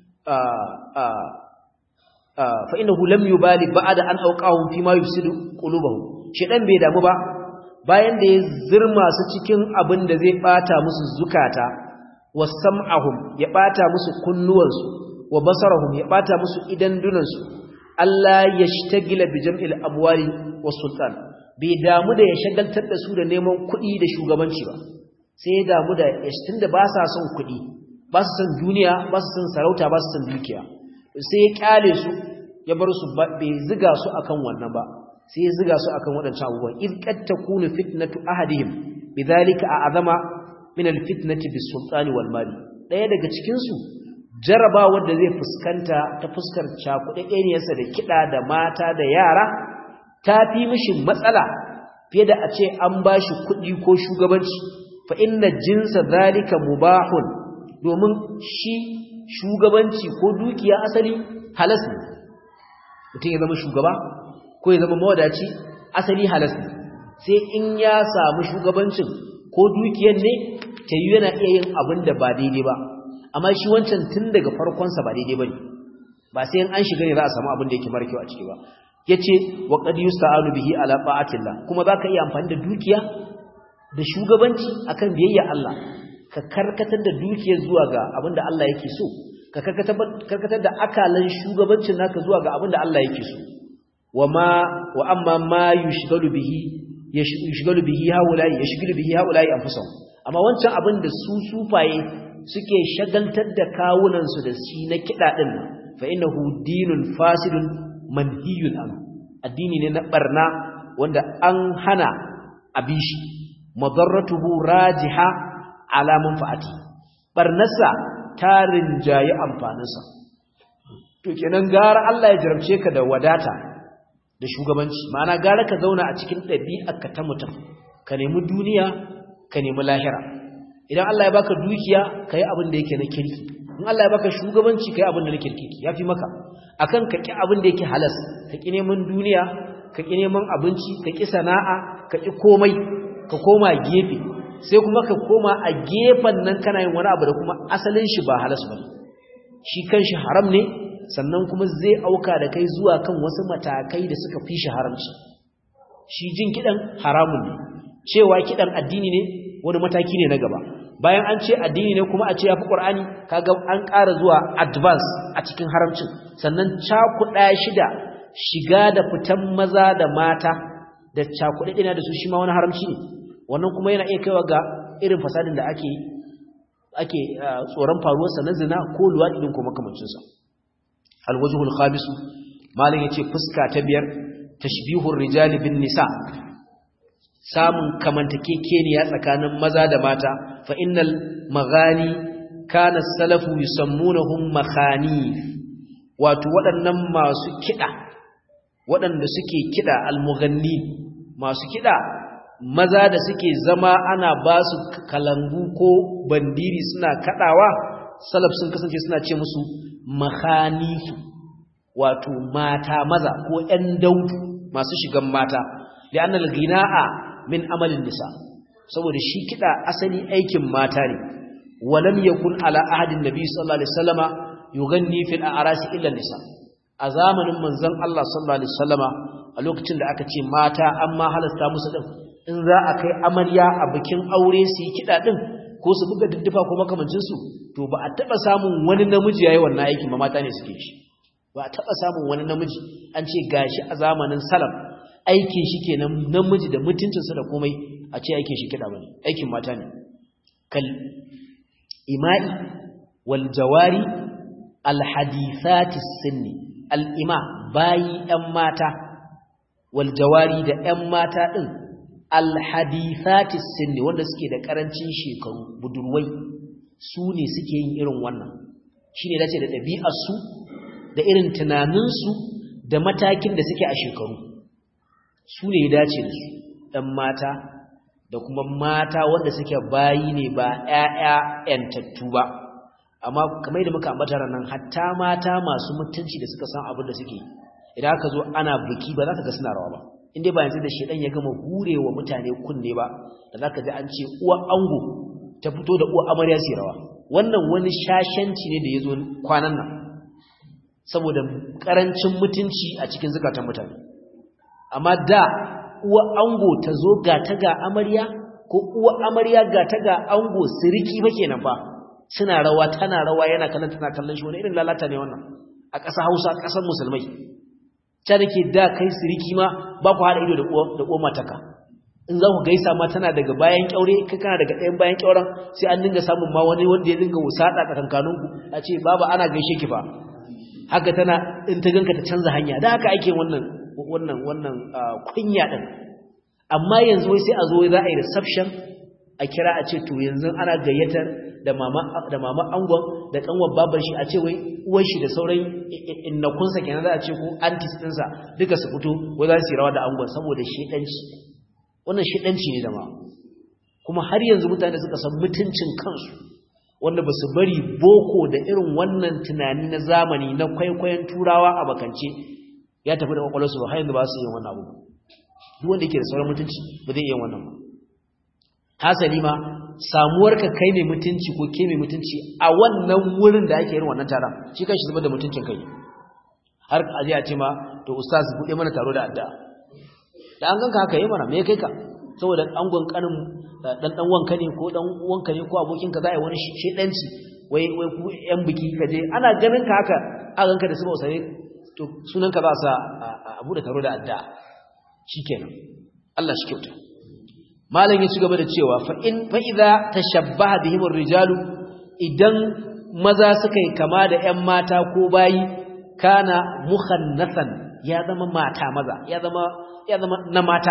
fa innahu lam yubali ba'da an awqahum fi ma yufsidu qulubahum shedan bai damu ba bayan da ya zirma su cikin abin da zai bata musu zukata wa sam'ahum ya bata musu kunnuwansu wa basarahum ya bata musu idan dunansu Allah ya shtagila bi jam'il amwali was sultan bai damu da ya shagaltar da su da neman kuɗi da shugabanci ba sai ya damu da tunda ba sa son kuɗi ba su son duniya ba su son sarauta ba su son dukiya sai ya kyale su ya bar su bai ziga su akan wannan ba sai ya ziga su akan waɗancan abubuwan id qad takunu fitnatu ahadihim bidhalika a'zama min alfitnati bis sultani wal mali daya daga cikin su jaraba wanda zai fuskanta ta fuskar cakuɗaɗɗeniyarsa da kiɗa da mata da yara ta fi mishi matsala fiye da a ce an ba shi kuɗi ko shugabanci fa inna jinsa zalika mubahun domin shi shugabanci ko dukiya asali halas ne mutum ya zama shugaba ko ya zama mawadaci asali halas ne sai in ya samu shugabancin ko dukiyar ne ta yi yana iya yin abin da ba daidai ba amma shi wancan tun daga farkonsa ba daidai ba ne ba sai an shiga ne za a samu abin da yake mara kyau a ciki ba yace wa qad yusta'anu bihi ala ta'atillah kuma zaka iya amfani da dukiya da shugabanci akan biyayya Allah ka karkatar da dukiyar zuwa ga abinda Allah yake so ka karkatar da akalan shugabancin naka zuwa ga abinda Allah yake so wama wa amma ma yushgalu bihi yushgalu bihi haulai yushgalu bihi haulai anfusahum amma wancan abin da su sufaye suke shagaltar da kawunan su da shi na kida din fa innahu dinun fasidun manhiyun an addini ne na barna wanda an hana abishi madarratuhu rajiha ala manfaati barnasa tarin jayi amfaninsa to kenan gara Allah ya jarabce ka da wadata da shugabanci ma'ana gara ka zauna a cikin ɗabi'arka ta mutum ka nemi duniya ka nemi lahira idan Allah ya baka dukiya kai abin da yake na kirki in Allah ya baka shugabanci kai abin da na kirki yafi maka akan ka ki abin da yake halas ka ki neman duniya ka ki neman abinci ka ki sana'a ka ki komai ka koma gefe sai kuma ka koma a gefen nan kana yin wani abu da kuma asalin shi ba halas bane shi kanshi haram ne sannan kuma zai auka da kai zuwa kan wasu matakai da suka fi shi haramci shi jin kidan haramun ne cewa kidan addini ne wani mataki ne na gaba bayan an ce addini ne kuma a ce yafi qur'ani kaga an ƙara zuwa advance a cikin haramcin sannan cakuɗa shida shiga da fitan maza da mata da cakuɗe ɗina da su shi ma wani haramci ne wannan kuma yana iya kaiwa ga irin fasadin da ake ake tsoron faruwarsa na zina ko luwaɗi ɗin ko makamancinsa alwajhul khamisu malam yace fuska ta biyar tashbihur rijali bin nisa samun kamantakekeniya tsakanin maza da mata fa innal maghani kana salafu yusammunahum makhanif wato waɗannan masu kida waɗanda suke kida almughanni masu kida maza da suke zama ana ba su kalangu ko bandiri suna kadawa salaf sun kasance suna ce musu makhanifu wato mata maza ko ƴan daudu masu shigan mata li'annal ghina'a min amalin nisa saboda shi kida asali aikin mata ne walam yakun ala ahadin nabi sallallahu alaihi wasallama yughanni fil a'rasi illa nisa a zamanin manzon Allah sallallahu alaihi wasallama a lokacin da aka ce mata amma halasta musu din in za a kai amarya a bikin aure su yi kida din ko su buga duddufa ko makamancin su to ba a taba samun wani namiji yayi wannan aikin ba mata ne suke shi ba a taba samun wani namiji an ce gashi a zamanin salaf aikin shi kenan namiji da mutuncinsa da komai a ce aikin shi kida bane aikin mata ne kal ima'i wal jawari al hadithati sinni al ima bayi ɗan mata wal jawari da ƴan mata din al hadithati sinni wanda suke da karancin shekaru budurwai su ne suke yin irin wannan shine dace da ɗabi'ar su da irin tunanin su da matakin da suke a shekaru su ne ya dace da su ɗan mata da kuma mata wanda suke bayi ne ba ƴaƴa ƴantattu ba amma kamar yadda muka ambata ranan hatta mata masu mutunci da suka san abin da suke idan aka zo ana biki ba za ka ga suna rawa ba inda ba yanzu da shedan ya gama hurewa mutane kunne ba da za ka ji an ce uwa ango ta fito da uwa amarya su rawa wannan wani shashanci ne da ya zo kwanan nan saboda karancin mutunci a cikin zukatan mutane amma da uwa ango ta zo ga ta ga amarya ko uwa amarya ga ta ga ango siriki ba kenan fa suna rawa tana rawa yana kallon tana kallon shi wani irin lalata ne wannan a ƙasa Hausa ƙasar musulmai ta dake da kai siriki ma ba ku haɗa ido da uwa da uwa mataka in za ku gaisa ma tana daga bayan kyaure kai kana daga ɗayan bayan kyauren sai an dinga samun ma wani wanda ya dinga wusada tsakankaninku a ce baba ana gaishe ki fa haka tana in ta ganka ta canza hanya da haka ake wannan wannan wannan kunya din amma yanzu wai sai a zo za a yi reception a kira a ce to yanzu ana gayyatar da mama da mama angon da kanwar baban shi a ce wai uwar shi da sauran innakunsa kenan za a ce ko aunties ɗinsa duka su fito wai za su yi rawa da angon saboda shedanci wannan shedanci ne da ma kuma har yanzu mutane suka san mutuncin kansu wanda ba su bari boko da irin wannan tunani na zamani na kwaikwayon turawa a bakance ya tafi da kwakwalwarsu ba har yanzu ba su yi wannan abu duk wanda yake da sauran mutunci ba zai iya wannan ba hasali ma samuwarka kai mai mutunci ko ke mai mutunci a wannan wurin da ake yin wannan taron shi kan shi zubar da mutuncin kai har a je a ce ma to ustaz buɗe mana taro da addu'a da an ganka haka yi mana me kai ka saboda angon kanin dan dan wanka ne ko dan wanka ne ko abokin ka za a yi wani shedanci wai wai ku yan biki ka je ana ganin ka haka a ganka da su ba usare to sunan ka za sa a bude taro da addu'a shikenan Allah shi kyauta malam ya ci gaba da cewa fa in fa idza tashabbaha bihim rijalu idan maza suka yi kama da ƴan mata ko bayi kana mukhannasan ya zama mata maza ya zama ya zama na mata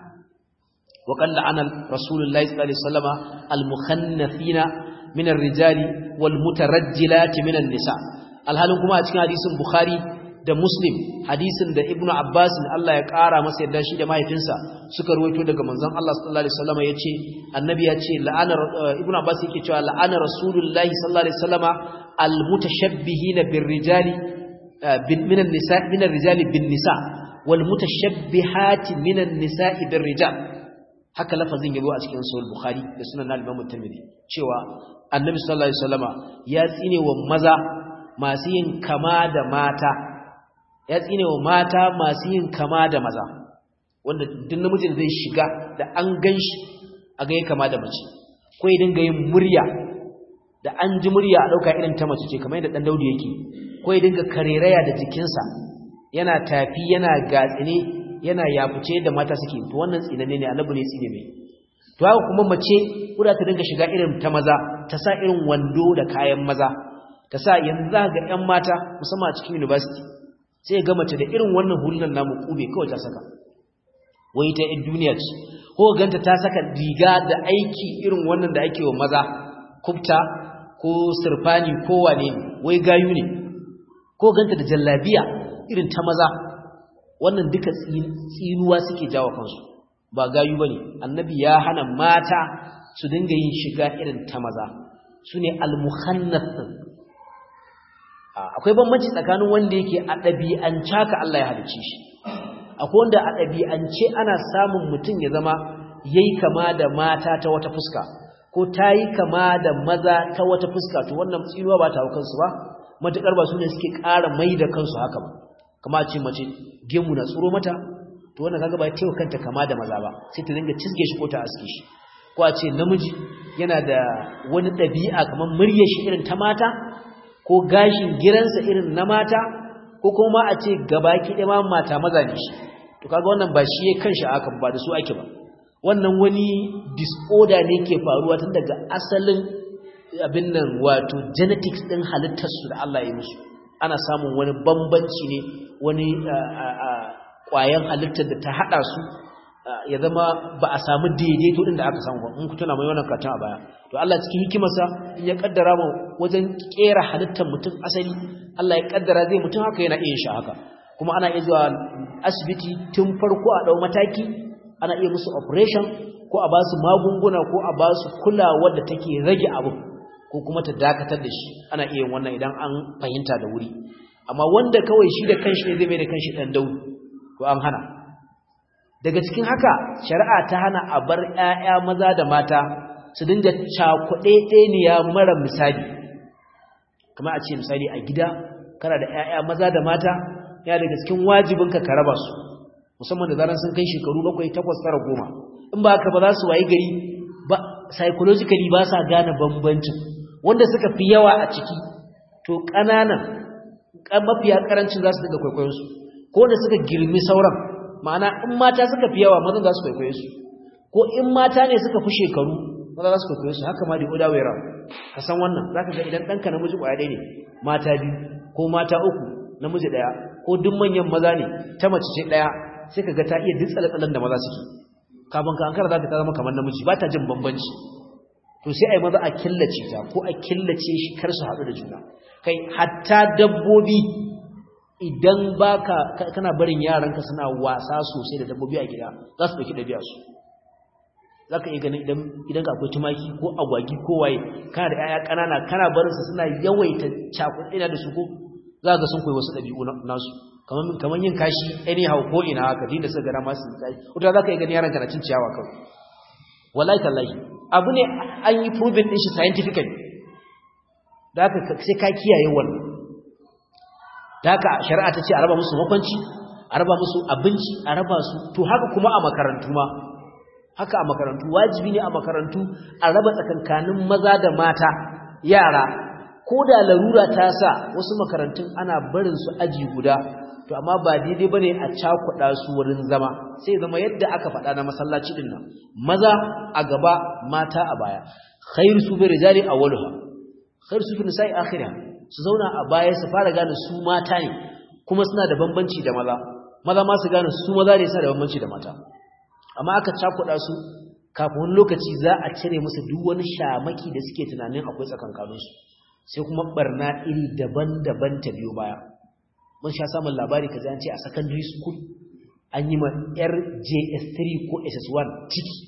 wa qalla ana rasulullahi sallallahu alaihi wasallama al-mukhannathina min ar-rijali wal mutarajjilati min an-nisa alhalin kuma a cikin hadisin bukhari da muslim hadisin da ibnu abbas Allah ya kara masa yadda shi da mahaifinsa suka ruwaito daga manzon Allah sallallahu alaihi wasallama yace annabi ya ce la'ana ibnu abbas yake cewa la'ana rasulullahi sallallahu alaihi wasallama al-mutashabbihina bir-rijali min an-nisa min ar-rijali bin-nisa والمتشبهات من النساء بالرجال haka lafazin yabo a cikin sahih bukhari da sunan al-imam at-tirmidhi cewa annabi sallallahu alaihi wasallama ya tsine wa maza masu yin kama da mata ya tsine wa mata masu yin kama da maza wanda duk namijin zai shiga da an ganshi a ga kama da mace ko ya dinga yin murya da an ji murya a dauka irin ta mace ce kamar yadda dan Daudu yake ko ya dinga kareraya da jikinsa yana tafi yana gatsine yana yafuce da mata suke to wannan tsinanne ne annabi ne tsine mai to haka kuma mace kuda ta dinga shiga irin ta maza ta sa irin wando da kayan maza ta sa yanzu za ga ƴan mata musamman a cikin university sai ga mace da irin wannan hulunan namu kube kawai ta saka wai ta in duniya ce ko ganta ta saka riga da aiki irin wannan da ake wa maza kubta ko sirfani ko wane ne wai gayu ne ko ganta da jallabiya irin ta maza wannan duka tsinuwa suke jawo kansu ba gayu bane annabi ya hana mata su dinga yin shiga irin ta maza sune al-mukhannath akwai bambanci tsakanin wanda yake a ɗabi'ance ka Allah ya halicce shi akwai wanda a ɗabi'ance ana samun mutum ya zama yayi kama da mata ta wata fuska ko tayi kama da maza ta wata fuska to wannan tsinuwa ba ta hau kansu ba matukar ba su ne suke ƙara mai da kansu haka ba kama ce mace gemu na tsoro mata to wannan kaga ba tewa kanta kama da maza ba sai ta dinga cizge shi ko ta aske shi ko a ce namiji yana da wani ɗabi'a kamar muryar shi irin ta mata ko gashin giransa irin na mata ko kuma a ce gabaki ɗaya ma mata maza ne shi to kaga wannan ba shi ya kanshi haka ba da su ake ba wannan wani disorder ne ke faruwa tun daga asalin abin nan wato genetics ɗin halittarsu da Allah ya musu ana samun wani bambanci ne wani ƙwayan halittar da ta haɗa su ya zama ba a samu daidaito din da aka samu ba in ku tuna mai wannan katon a baya to Allah cikin hikimarsa in ya kaddara mu wajen kera halittar mutum asali Allah ya kaddara zai mutum haka yana iya shi haka kuma ana iya zuwa asibiti tun farko a dau mataki ana iya musu operation ko a ba su magunguna ko a ba su kulawa da take rage abu ko kuma ta dakatar da shi ana iya yin wannan idan an fahimta da wuri amma wanda kawai shi da kanshi ne zai mai da kanshi dan daudi to an hana daga cikin haka shari'a ta hana a bar ƴaƴa maza da mata su dinga cakuɗe ɗeniya mara misali kamar a ce misali a gida kana da ƴaƴa maza da mata ya daga cikin wajibinka ka raba su musamman da zaran sun kai shekaru bakwai takwas tara goma in ba haka ba za su wayi gari ba psychologically ba sa gane bambancin wanda suka fi yawa a ciki to ƙananan mafiya ƙarancin za su daga kwaikwayonsu ko da suka girmi sauran ma'ana in mata suka fi yawa mazan za su kwaikwaye su ko in mata ne suka fi shekaru maza za su kwaikwaye su haka ma da oda wera ka san wannan za ka ga idan ɗanka namiji ƙwaya ɗaya ne mata biyu ko mata uku namiji ɗaya ko duk manyan maza ne ta mace ce ɗaya sai ka ga ta iya duk tsale-tsalen da maza suke kafin ka ankara za ta zama kamar namiji ba ta jin bambanci to sai a yi maza a killace ta ko a killace shi kar su haɗu da juna kai hatta dabbobi idan baka kana barin yaranka suna wasa sosai da dabbobi a gida za su dauki dabi'a su zaka iya ganin idan idan ka akwai tumaki ko agwagi ko waye kana da yaya kanana kana barin su suna yawaita cakuɗina da su ko za ga sun koyi wasu dabi'u nasu kaman kaman yin kashi anyhow ko ina haka din da suka gara masu kai wata zaka iya ganin yaranka na cin ciyawa kawai wallahi tallahi abu ne an yi proven din shi scientifically da haka sai ka kiyaye wannan da haka shari'a ta ce a raba musu makwanci a raba musu abinci a raba su to haka kuma a makarantu ma haka a makarantu wajibi ne a makarantu a raba tsakankanin maza da mata yara ko da larura ta sa wasu makarantun ana barin su aji guda to amma ba daidai bane a cakuɗa su wurin zama sai zama yadda aka faɗa na masallaci din nan maza a gaba mata a baya khairu su bi rijali awwaluha khairu su bi nisa'i akhirah su zauna a baya su fara gane su mata ne kuma suna da bambanci da maza maza ma su gane su maza ne suna da bambanci da mata amma aka cakuɗa su kafin wani lokaci za a cire musu duk wani shamaki da suke tunanin akwai tsakankaninsu sai kuma barna iri daban-daban ta biyo baya mun sha samun labari kaza an ce a secondary school an yi ma yar JS3 ko SS1 ciki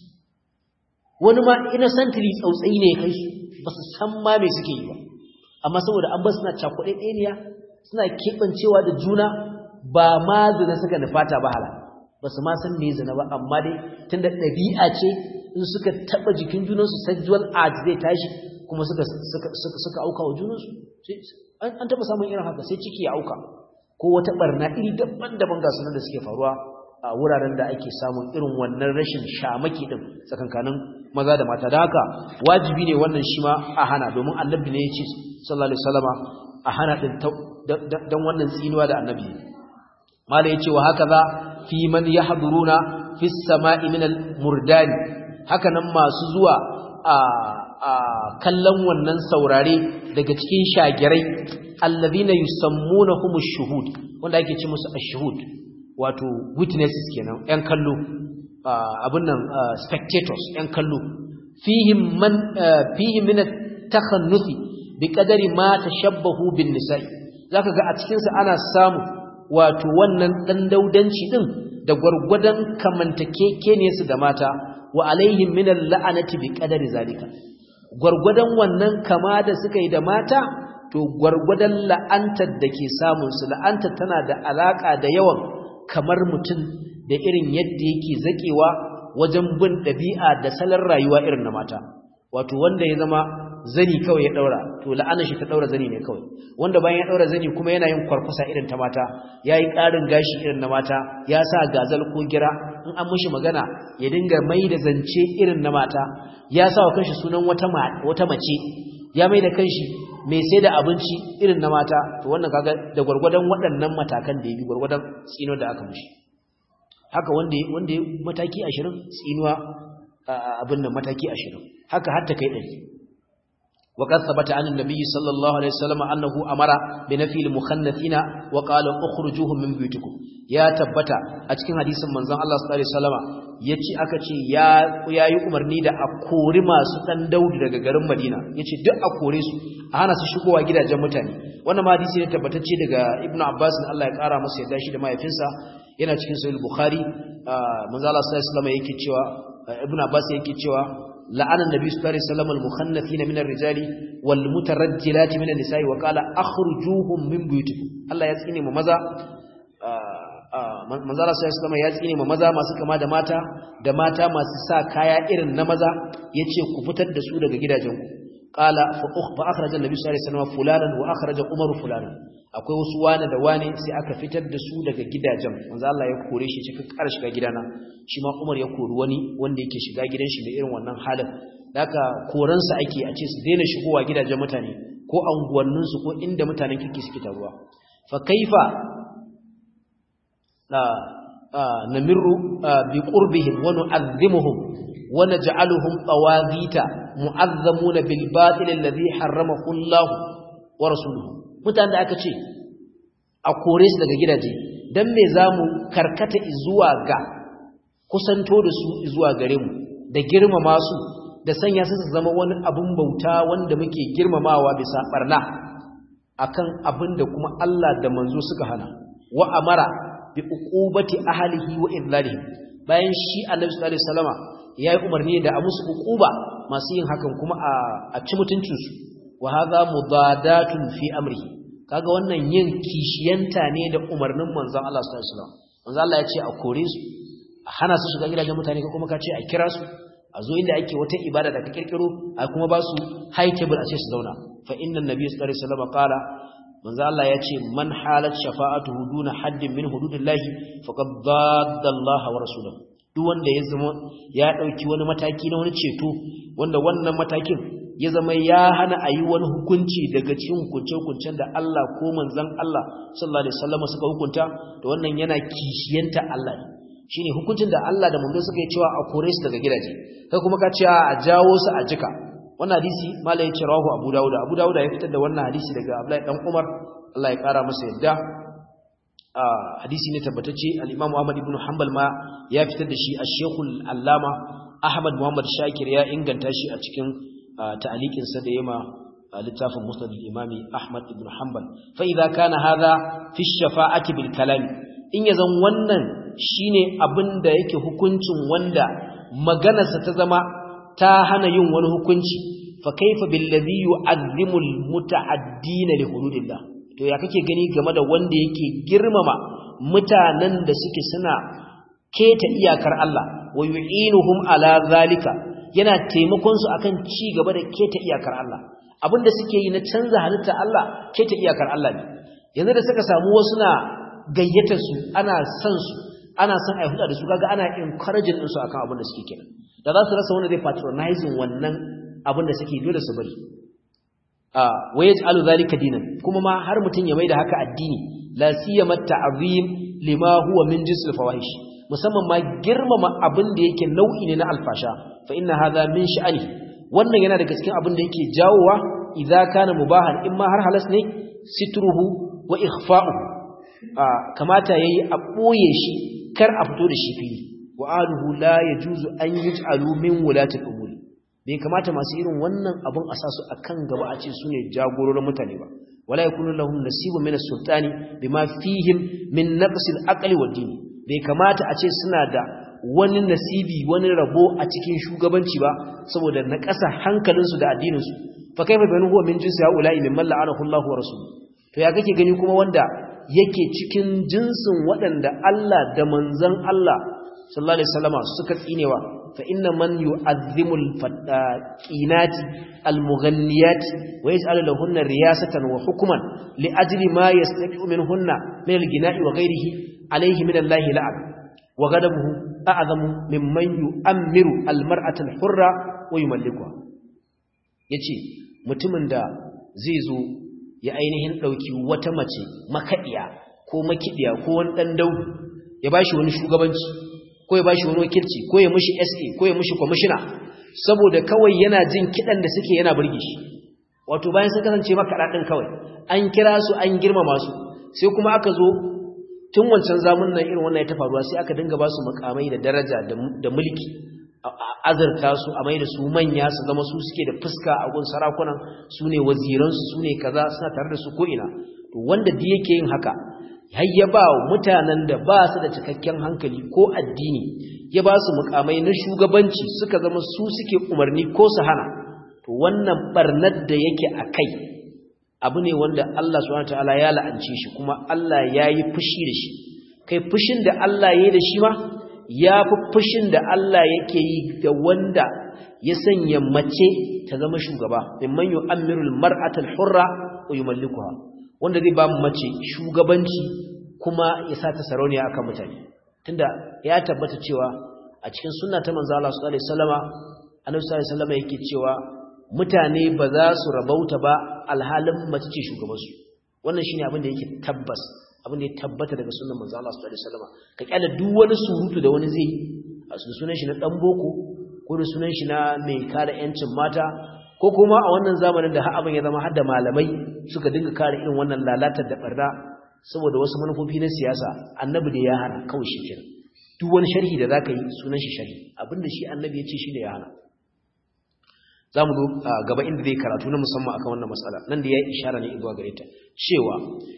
wani ma innocently tsautsayi ne kai su ba su san ma me suke yi ba amma saboda an ba suna cakuɗe ɗaniya suna keɓancewa da juna ba ma zina suka nufata ba hala ba su ma san me zina ba amma dai tun da ɗabi'a ce in suka taɓa jikin junansu sexual art zai tashi kuma suka suka auka wa junansu an taɓa samun irin haka sai ciki ya auka ko wata barna iri daban-daban ga sunan da suke faruwa a wuraren da ake samun irin wannan rashin shamaki din tsakankanin maza da mata da haka wajibi ne wannan shi ma a hana domin annabi ne ya ce sallallahu alaihi wasallama a hana din dan wannan tsinuwa da annabi mala yace wa haka za fi man yahduruna fi samai min al murdani haka nan masu zuwa a a kallon wannan saurare daga cikin shagirai alladhina yusammunahum ash-shuhud wanda ake ce musu ash-shuhud wato witnesses kenan yan kallo abin nan spectators yan kallo fihim man fihim min at-takhannuthi biqadari ma tashabbahu bin nisa'i zaka ga a cikin sa ana samu wato wannan dan daudanci din da gurgudan kamantake ne su da mata wa alaihim min al-la'anati biqadari zalika gurgudan wannan kama da suka yi da mata to gurgudan la'antar da ke samun su la'antar tana da alaka da yawan kamar mutum da irin yadda yake zakewa wajen bin ɗabi'a da salon rayuwa irin na mata wato wanda ya zama zani kawai ya daura to la'anar shi ta daura zani ne kawai wanda bayan ya daura zani kuma yana yin kwarkwasa irin ta mata yayi ƙarin gashi irin na mata ya sa gazal ko gira in an mishi magana ya dinga mai da zance irin na mata ya sa wa kanshi sunan wata wata mace ya mai da kanshi mai sai da abinci irin na mata to wannan kaga da gwargwadon waɗannan matakan da ya bi gwargwadon tsino da aka mishi haka wanda wanda ya mataki 20 tsinuwa abin nan mataki 20 haka har ta kai 100 وقد ثبت عن النبي صلى الله عليه وسلم أنه أمر بنفي المخنثين وقال اخرجوهم من بيوتكم ya tabbata a cikin hadisin manzon Allah sallallahu alaihi wasallama yace aka ce ya yayi umarni da a kori masu dan Daudu daga garin Madina yace duk a kore su a hana su shigowa gidajen mutane wannan ma hadisi ne tabbatacce daga Ibn Abbas Allah ya kara masa yadda shi da mahaifinsa yana cikin Sahih Bukhari manzon Allah sallallahu alaihi wasallama yake cewa Ibn Abbas yake cewa la'ana annabi sallallahu alaihi wasallam al-mukhannathina min ar-rijali wal mutarajjilati min an-nisa'i wa qala akhrijuhum min buyutikum Allah ya tsine mu maza manzala sai su ya tsine ma maza masu kama da mata da mata masu sa kaya irin na maza yace ku fitar da su daga gidajenku qala fa ukhfa akhraja an-nabi sallallahu alaihi wasallam fulanan wa akhraja umaru fulanan akwai wasu wane da wane sai aka fitar da su daga gidajen manzo Allah ya kore shi cikin kar shiga gidana shi ma Umar ya kori wani wanda yake shiga gidan shi da irin wannan halin haka koransa ake a ce su daina shigowa gidajen mutane ko anguwanninsu ko inda mutanen kirki suke taruwa fa kaifa namirru bi qurbihim wa nu'azzimuhum wa naj'aluhum tawaghita mu'azzamuna bil batil alladhi harramahu Allah wa rasuluhu mutanen da aka ce a kore su daga gidaje dan me zamu karkata zuwa ga kusanto da su zuwa gare mu da girmama su da sanya su zama wani abun bauta wanda muke girmamawa bisa barna akan abin da kuma Allah da manzo suka hana wa amara bi uqubati ahlihi wa idlalihi bayan shi Annabi sallallahu alaihi wasallama yayi umarni da a musu uquba masu yin hakan kuma a ci mutuncin su wa hadha mudadatun fi amrihi kaga wannan yin kishiyanta ne da umarnin manzon Allah sallallahu alaihi wasallam manzon Allah ya ce a kore su a hana su shiga gidajen mutane ko kuma ka ce a kira su a zo inda ake wata ibada da ka kirkiro a kuma ba su high table a ce su zauna fa inna nabiy sallallahu alaihi wasallam qala manzo Allah ya ce man halat shafa'atuhu duna haddin min hududillahi faqad dadda Allah wa rasuluhu duk wanda ya zama ya dauki wani mataki na wani ceto wanda wannan matakin ya zama ya hana a yi wani hukunci daga cikin hukunce-hukuncen da Allah ko manzon Allah sallallahu alaihi wasallam suka hukunta da wannan yana kishiyanta Allah ne shine hukuncin da Allah da manzo suka yi cewa a kore su daga gidaje kai kuma ka ce a jawo su a jika wannan hadisi malai ya ce rawahu Abu Dawud Abu Dawud ya fitar da wannan hadisi daga Abdullahi dan Umar Allah ya kara masa yadda hadisi ne tabbatacce al-Imam Ahmad ibn Hanbal ma ya fitar da shi Ash-Sheikh al-Allama Ahmad Muhammad Shakir ya inganta shi a cikin ta'aliqin sa da yema littafin Musnad al-Imam Ahmad ibn Hanbal fa idza kana hadha fi ash-shafa'ati bil kalam in yazan wannan shine abinda yake hukuncin wanda maganarsa ta zama ta hana yin wani hukunci fa kaifa billazi yu'azzimul muta'addina li hududillah to ya kake gani game da wanda yake girmama mutanen da suke suna keta iyakar Allah wa yu'inuhum ala zalika yana taimakon su akan ci gaba da keta iyakar Allah abinda suke yi na canza halitta Allah keta iyakar Allah ne yanzu da suka samu wasu na gayyata su ana son su ana son a huda da su kaga ana encouraging din su akan abin da suke kenan da za su rasa wanda zai patronizing wannan abin da suke dole su bari wa yaj'alu zalika dinan kuma ma har mutun ya maida haka addini la siyama ta'zim lima huwa min jinsil fawahish musamman ma girmama abin da yake nau'i ne na alfasha fa inna hadha min sha'ani wannan yana daga cikin abin da yake jawowa idza kana mubahan in ma har halas ne sitruhu wa ikhfa'uhu kamata yayi a boye shi kar a fito da shi fili wa aluhu la yajuzu an yaj'alu min wulati umuri bai kamata masu irin wannan abun a sa su akan gaba a ce sune jagororin mutane ba wala yakunu lahum nasibun min as-sultani bima fihim min naqsil aqli wa dini bai kamata a ce suna da wani nasibi wani rabo a cikin shugabanci ba saboda na ƙasa hankalinsu da addininsu fa kaifa bayan huwa min jinsi haula'i mimman la'anahu Allah wa rasuluhu to ya kake gani kuma wanda yake cikin jinsin waɗanda Allah da manzon Allah sallallahu alaihi wasallama suka tsinewa fa inna man yu'azzimul fadaqinati almughanniyati wa yaj'alu lahunna riyasatan wa hukman li ajli ma yastaqiu minhunna min al-gina'i wa ghayrihi alayhi min Allah la'ab wa ghadabuhu a'zamu mimman yu'ammiru al-mar'ata al-hurra wa yumallikuha yace mutumin da zai zo ya ainihin dauki wata mace makadiya ko makidiya ko wani dan daudu ya bashi wani shugabanci ko ya bashi wani wakilci ko ya mishi SA ko ya mishi commissioner saboda kawai yana jin kidan da suke yana burge shi wato bayan sun kasance makaɗa ɗin kawai an kira su an girmama su sai kuma aka zo tun wancan zamun nan irin wannan ya ta faruwa sai aka dinga ba su makamai da daraja da mulki azurta su a mai da su manya su zama su suke da fuska a gun sarakunan su ne waziransu su ne kaza suna tare da su ko'ina to wanda da yake yin haka har ya ba mutanen da ba su da cikakken hankali ko addini ya ba su mukamai na shugabanci suka zama su suke umarni ko su hana to wannan barnar da yake a kai abu ne wanda Allah subhanahu wataala ya la'ance shi kuma Allah ya yi fushi da shi kai fushin da Allah ya yi da shi ma ya fi fushin da Allah yake yi da wanda ya sanya mace ta zama shugaba mimman yu'ammirul mar'atal hurra wa yumallikuha wanda zai ba mace shugabanci kuma ya sa ta sarauniya akan mutane tunda ya tabbata cewa a cikin sunna ta manzo Allah sallallahu alaihi wasallama annabi sallallahu alaihi wasallama yake cewa mutane ba za su rabauta ba alhalin mace ce shugabansu wannan shine abin da yake tabbas abin da ya tabbata daga sunnan manzo Allah sallallahu alaihi wasallam ka kyala duk wani surutu da wani zai a sunan shi na dan boko ko da sunan shi na mai kare yancin mata ko kuma a wannan zamanin da har abin ya zama har da malamai suka dinga kare irin wannan lalatar da barna saboda wasu manufofi na siyasa annabi da ya hana kawai shi kenan duk wani sharhi da zaka yi sunan shi sharhi abinda shi annabi ya ce shi da ya hana za mu gaba inda zai karatu na musamman akan wannan matsala nan da ya ishara ne zuwa gare ta cewa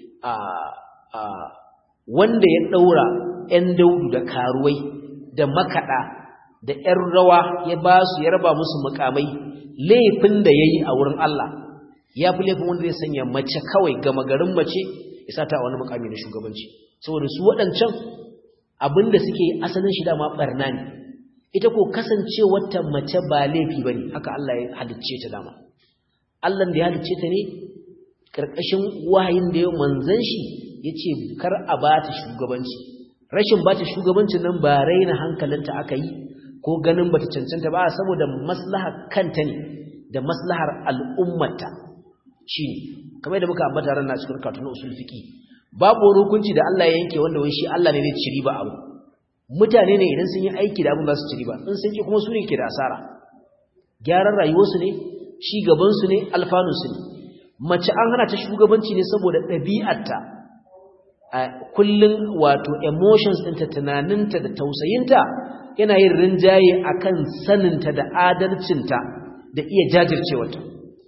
wanda ya ɗaura 'yan daudu da karuwai da makaɗa da 'yan rawa ya ba su ya raba musu mukamai laifin da ya yi a wurin Allah ya fi laifin wanda zai sanya mace kawai gama garin mace ya sa ta a wani mukami na shugabanci saboda su waɗancan abinda suke asalin shi dama ɓarna ne ita ko kasance wata mace ba laifi ba ne haka Allah ya halicce ta dama Allah da ya halicce ta ne ƙarƙashin wahayin da ya manzan shi ya ce kar a ba ta shugabanci rashin ba ta shugabancin nan ba raina hankalinta aka yi ko ganin ba ta cancanta ba saboda maslahar kanta ne da maslahar al'ummata shi ne kamar da muka ambata ran na cikin katun usul fiqi babu wani hukunci da Allah ya yanke wanda wai shi Allah ne zai ci riba abu mutane ne idan sun yi aiki da abin za su ci riba in sun ki kuma su ne ke da asara gyaran rayuwarsu ne ci gabansu ne alfanunsu ne mace an hana ta shugabanci ne saboda ɗabi'arta a kullum wato emotions ɗinta tunaninta da tausayinta yana yin rinjaye akan saninta da adalcinta da iya jajircewarta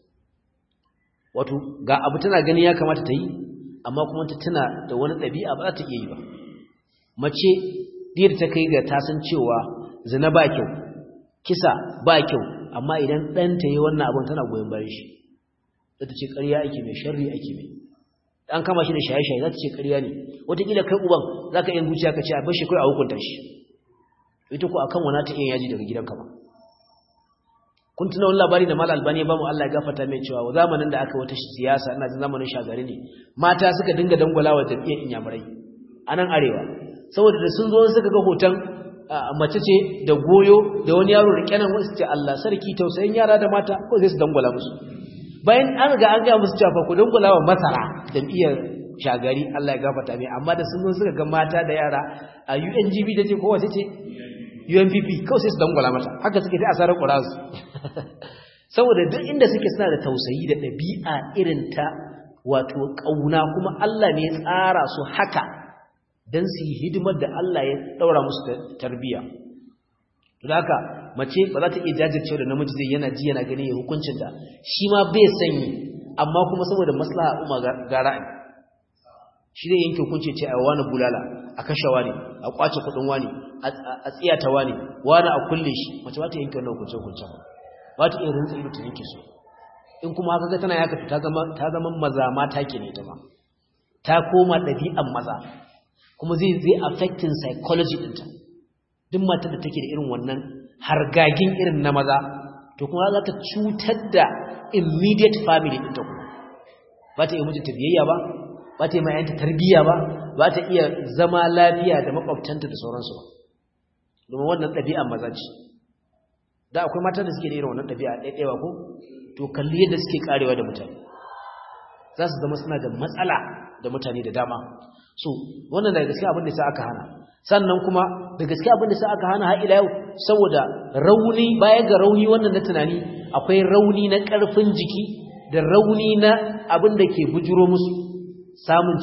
wato ga abu tana gani ya kamata ta yi amma kuma ta tuna da wani ɗabi'a ba za ta iya yi ba mace diyar ta kai ga ta san cewa zina ba kyau kisa ba kyau amma idan ɗanta yi wannan abin tana goyon bayan shi za ta ce ƙarya ake mai sharri ake mai an kama shi da shaye-shaye za ta ce ƙarya ne wataƙila kai uban za ka yin zuciya ka ce a bar shi kawai a hukunta shi ita ko akan wana ta iya yaji daga gidanka ba kun tuna wani labari da Malam Albani ya bamu Allah ya gafarta mai cewa zamanin da aka wata siyasa ina jin zamanin shagari ne mata suka dinga dangwalawa jam'iyyar inyamurai a nan arewa saboda da sun zo suka ga hoton mace ce da goyo da wani yaro rike nan wasu ce Allah sarki tausayin yara da mata ko sai su dangwala musu bayan an riga an ga musu cewa ku dangwala wa masara jam'iyyar shagari Allah ya gafarta mai amma da sun zo suka ga mata da yara a UNGB da ce ko wace ce UNPP kawai sai su dangwala mata haka suke ta asarar ƙurazu saboda duk inda suke suna da tausayi da ɗabi'a irin ta wato ƙauna kuma Allah ne ya tsara su haka don su yi hidimar da Allah ya ɗaura musu tarbiyya to da haka mace ba za ta iya jajircewa da namiji zai yana ji yana gani ya hukuncin da shi ma bai sanyi amma kuma saboda maslaha umma ga ra'ayi shi zai yanke hukunci ce a wani bulala a kashe wani a kwace kudin wani a tsiyata wani wani a kulle shi mace ba ta yanke wannan hukunce hukunce ba ba ta iya rinsa ido ta yanke su in kuma haka ga tana yaka ta zama ta zama maza mata ke ne ta ma ta koma ɗabi'an maza kuma zai zai affecting psychology ɗinta duk matar da take da irin wannan hargagin irin na maza to kuma za ta cutar da immediate family ɗinta kuma ba ta iya mijinta biyayya ba ba ta yi mayanta tarbiyya ba ba ta iya zama lafiya da makwabtanta da sauransu ba domin wannan ɗabi'a maza ce da akwai matan da suke da irin wannan ɗabi'a ɗaiɗaiwa ko to kalli yadda suke karewa da mutane za su zama suna da matsala da mutane da dama so wannan daga gaske abin da sa aka hana sannan kuma da gaske abin da sa aka hana har ila yau saboda rauni baya ga rauni wannan na tunani akwai rauni na ƙarfin jiki da rauni na abin da ke bujuro musu samun ciki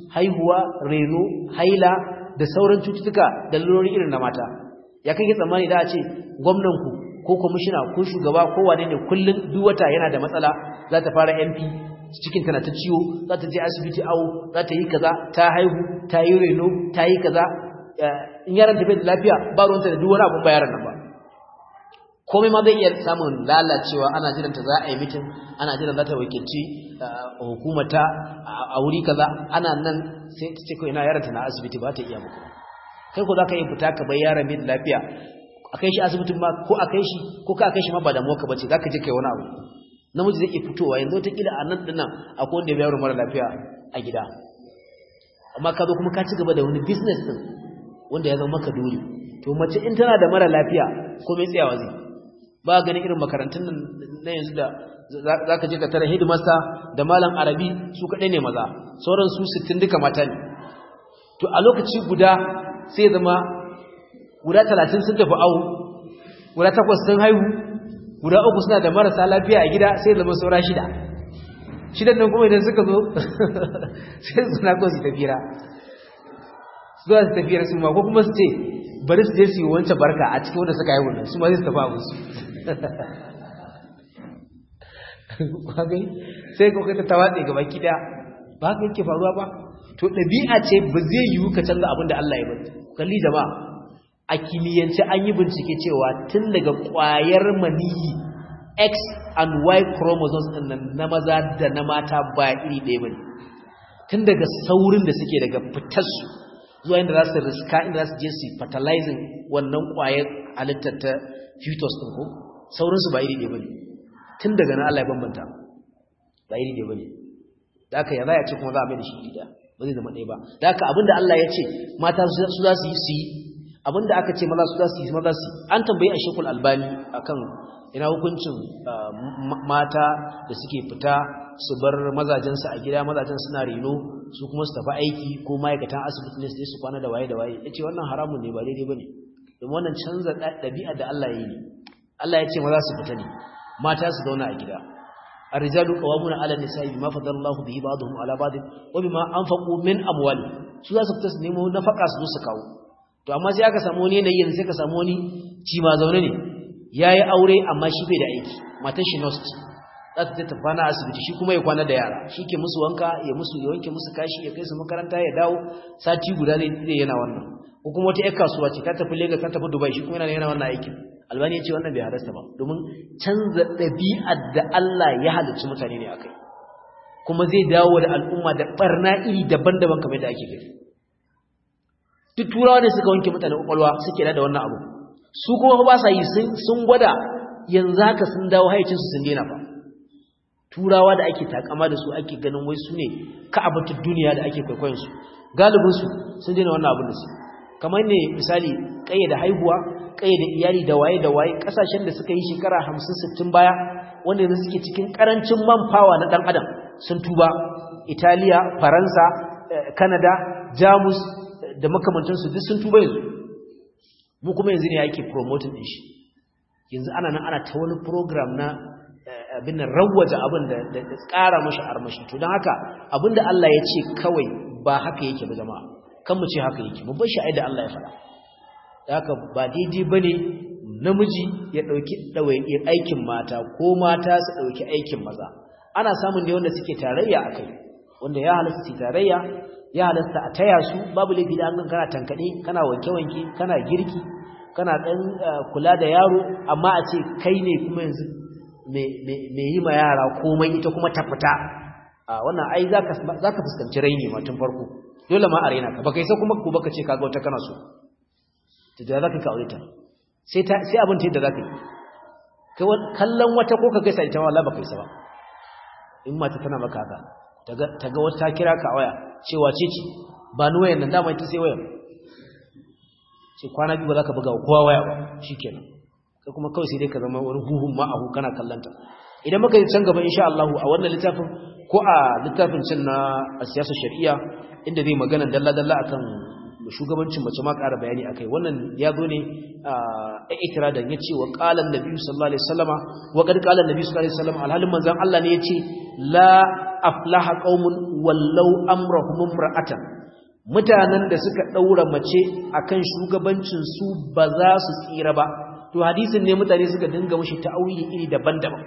haihuwa reno haila da sauran cututtuka da lalurori irin na mata ya kake tsammani da a ce gwamnanku ko kwamishina ko shugaba ko wane ne kullum duk wata yana da matsala za ta fara mp cikin tana ta ciwo za ta je asibiti awo za ta yi kaza ta haihu ta yi reno ta yi kaza in yaran ta bai da lafiya ba ruwanta da duk wani abun ba yaran nan ba komai ma zai iya samun lalacewa ana jiran ta za a yi mitin ana jiran za ta wakilci hukumata a wuri kaza ana nan sai ta ce kawai na yaran ta na asibiti ba ta iya muku kai ko za ka yi fita ka bai yaran bai da lafiya a kai shi asibitin ma ko a kai shi ko ka kai shi ma ba da ka bace za ka je kai wani abu namiji zai iya fitowa yanzu wata kila a nan dinnan akwai wanda ya bayar mara lafiya a gida amma ka zo kuma ka ci gaba da wani business din wanda ya zama maka dole to mace in tana da mara lafiya ko mai tsayawa zai ba ganin irin makarantun nan na yanzu da za ka je ka tara headmaster da malam arabi su kaɗai ne maza sauran su sittin duka mata ne to a lokaci guda sai zama guda talatin sun tafi awo guda takwas sun haihu guda uku suna da marasa lafiya a gida sai zama saura shida shidan nan kuma idan suka zo sai suna ko su tafira zuwa su tafiyar su ma ko kuma su ce bari su je su yi wancan barka a cikin wanda suka haihu nan su ma zai su tafi abin su sai ko kai ta tawatse gaba kida ba haka yake faruwa ba to ɗabi'a ce ba zai yiwu ka canza abin da Allah ya bari kalli jama'a a kimiyyance an yi bincike cewa tun daga ƙwayar maniyi x and y chromosomes ɗin nan na maza da na mata ba iri ɗaya ba ne tun daga saurin da suke daga fitarsu zuwa inda za su riska inda za su je su fertilizing wannan ƙwayar halittar ta fetus ɗin ko saurinsu ba iri ɗaya ba ne tun daga na Allah ya bambanta ba iri ɗaya ba ne da aka ya za a ce kuma za a mai da shi iri ɗaya ba zai zama ɗaya ba da aka abinda Allah ya ce mata su za su yi su yi abinda aka ce maza su za su yi maza su an tambayi a shekul albani akan ina hukuncin mata da suke fita su bar mazajensu a gida mazajen suna reno su kuma su tafi aiki ko ma'aikatan asibiti ne su su kwana da waye da waye ya ce wannan haramun ne ba daidai ba ne domin wannan canza ɗabi'a da Allah ya yi ne Allah ya ce maza su fita ne mata su zauna a gida الرجال قوامون على النساء بما فضل الله به بعضهم على بعض وبما انفقوا من اموالهم su za su fita su nemo nafaka su zo su kawo to amma sai aka samu wani yanayi sai ka samu wani ci ma zaune ne yayi aure amma shi bai da aiki matar shi nurse za ta tafi kwana asibiti shi kuma ya kwana da yara shi ke musu wanka ya musu ya wanke musu kashi ya kai su makaranta ya dawo sati guda ne yana wannan ko kuma wata 'yar kasuwa ce ta tafi Lagos ta tafi Dubai shi kuma yana wannan aikin albani ya ce wannan bai halasta ba domin canza ɗabi'ar da Allah ya halicci mutane ne akai kuma zai dawo da al'umma da barna iri daban-daban kamar da ake gani duk turawa ne suka wanke mutane kwakwalwa suke da wannan abu su kuma ba sa yi sun gwada yanzu haka sun dawo haicinsu sun daina ba turawa da ake takama da su ake ganin wai su ne ka'abatar duniya da ake kwaikwayon su galibin su sun daina wannan abin da su kamar ne misali kayyade haihuwa kayyade iyali da waye da waye kasashen da suka yi shekara 50 60 baya wanda yanzu suke cikin karancin man power na dan adam sun tuba Italiya Faransa Canada Jamus da makamantan su duk sun tuba yanzu mu kuma yanzu ne yake promoting din shi yanzu ana nan ana ta wani program na abin nan rawwaje abin da da tsara mashi armashi to don haka abinda Allah ya ce kawai ba haka yake ba jama'a kan mu ce haka yake mu bar shi da Allah ya faɗa da haka ba daidai bane namiji ya dauki dawayin aikin mata ko mata su dauki aikin maza ana samun ne wanda suke tarayya akai wanda ya halasta su tarayya ya halasta a taya su babu laifi da an kana tankade kana wanke wanke kana girki kana dan kula da yaro amma a ce kai ne kuma yanzu me yi ma yara komai ita kuma ta fita wannan ai zaka fuskanci raini ma tun farko dole ma a raina ka baka isa kuma ko baka ce kaga wata kana so to da zaka ka aure ta sai ta sai abin ta yadda zaka yi kai kallon wata ko ka gaisa ita wallahi baka isa ba in mata tana maka haka taga taga wata kira ka waya cewa ce ce ba ni wayan nan dama ita sai wayan ce kwana biyu ba za ka buga kowa waya ba shikenan kai kuma kawai sai dai ka zama wani huhun ma'ahu kana kallanta idan muka yi can gaba insha Allah a wannan littafin ko a littafin cin na siyasar shari'a inda zai magana dalla-dalla akan shugabancin mace ma ƙara bayani akai wannan ya zo ne a ikira da yace wa qala an-nabi sallallahu alaihi wasallama wa qad qala an-nabi sallallahu alaihi wasallama alhalin manzon Allah ne yace la aflaha qaumun wallau amrahum imra'atan mutanen da suka daura mace akan shugabancin su ba za su tsira ba to hadisin ne mutane suka dinga mushi ta'awili iri daban-daban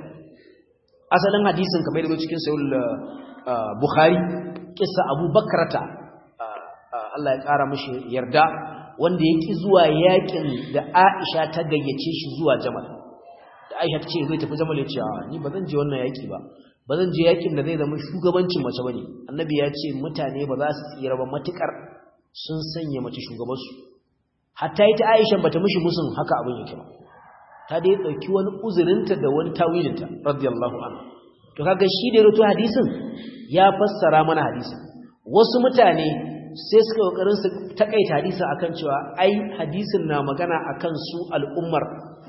asalin hadisin kamar da cikin sahih bukhari kissa abu bakrata Allah ya kara mishi yarda wanda yake zuwa yakin da Aisha ta gayyace shi zuwa Jamal da Aisha ta ce zai tafi Jamal ya ce ni ba zan je wannan yaki ba ba zan je yakin da zai zama shugabancin mace bane annabi ya ce mutane ba za su tsira ba matukar sun sanya mace shugabansu hatta ita Aisha bata mishi musun haka abin yake ba ta dai dauki wani uzurinta da wani tawilinta radiyallahu anha to kaga shi da rutu hadisin ya fassara mana hadisin wasu mutane sai suka kokarin su takaita hadisin akan cewa ai hadisin na magana akan su al'ummar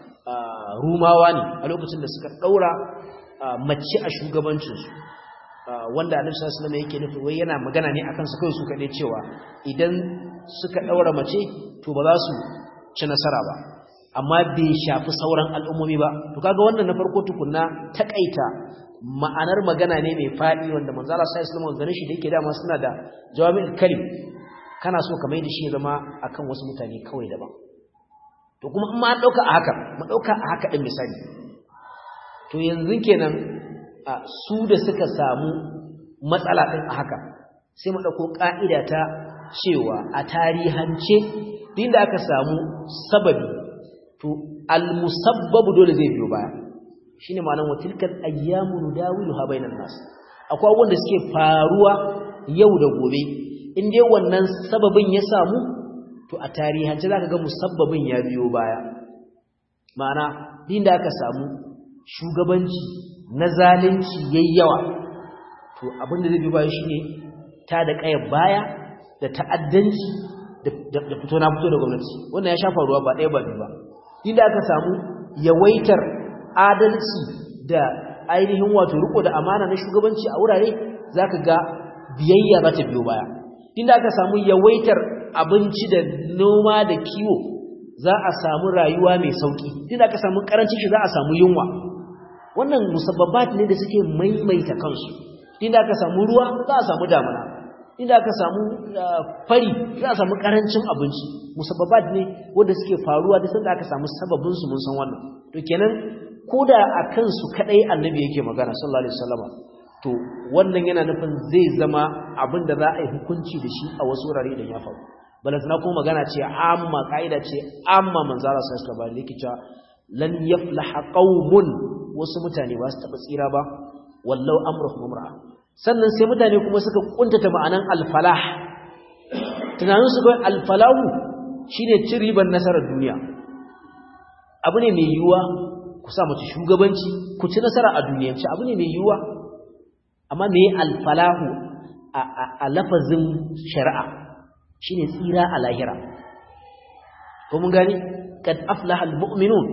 rumawa ne a lokacin da suka daura mace a shugabancinsu wanda annabi sallallahu alaihi wasallam yake nufi wai yana magana ne akan su kai su kade cewa idan suka daura mace to ba za su ci nasara ba amma bai shafi sauran al'ummomi ba to kaga wannan na farko tukunna takaita ma'anar magana ne mai fadi wanda manzo Allah sallallahu alaihi wasallam ganin shi da yake dama suna da jawami'ul kalim kana so ka mai da shi ya zama akan wasu mutane kawai daban to kuma in ma an dauka a haka mu dauka a haka din misali to yanzu kenan su da suka samu matsala din a haka sai mu dauko ka'ida ta cewa a tarihance din da aka samu sababi to al-musabbabu dole zai biyo baya shine ma'anar wa tilkal ayyamu nudawiluha bainan nas akwai abubuwan da suke faruwa yau da gobe in dai wannan sababin ya samu to a tarihance zaka ga musabbabin ya biyo baya ma'ana din da aka samu shugabanci na zalunci yayyawa to abin da zai biyo baya shine ta da kayar baya da ta'addanci da fito na fito da gwamnati wannan ya sha faruwa ba ɗaya ba biyu ba inda aka samu yawaitar adalci da ainihin wato riko da amana na shugabanci a wurare zaka ga biyayya za ta biyo baya inda aka samu yawaitar abinci da noma da kiwo za a samu rayuwa mai sauki inda aka samu karancin shi za a samu yunwa wannan musabbabat ne da suke maimaita kansu inda aka samu ruwa za a samu damuna inda aka samu fari za a samu karancin abinci musabbabat ne wanda suke faruwa da sanda aka samu sababin su mun san wannan to kenan koda akan su kadai annabi yake magana sallallahu alaihi wasallama to wannan yana nufin zai zama abin da za a yi hukunci da shi a wasu wurare idan ya faru balantana kuma magana ce amma kaida ce amma manzara sallallahu alaihi wasallam yake cewa lan yaflaha qaumun wasu mutane ba su taba tsira ba wallau amruhum mar'a sannan sai mutane kuma suka kuntata ma'anan alfalah tunanin su kawai alfalahu shine cin ribar nasarar duniya abu ne mai yiwuwa ku sa mace shugabanci ku ci nasara a duniyance abu ne mai yiwuwa amma me alfalahu a lafazin shari'a shine tsira a lahira ko mun gani kad aflaha almu'minun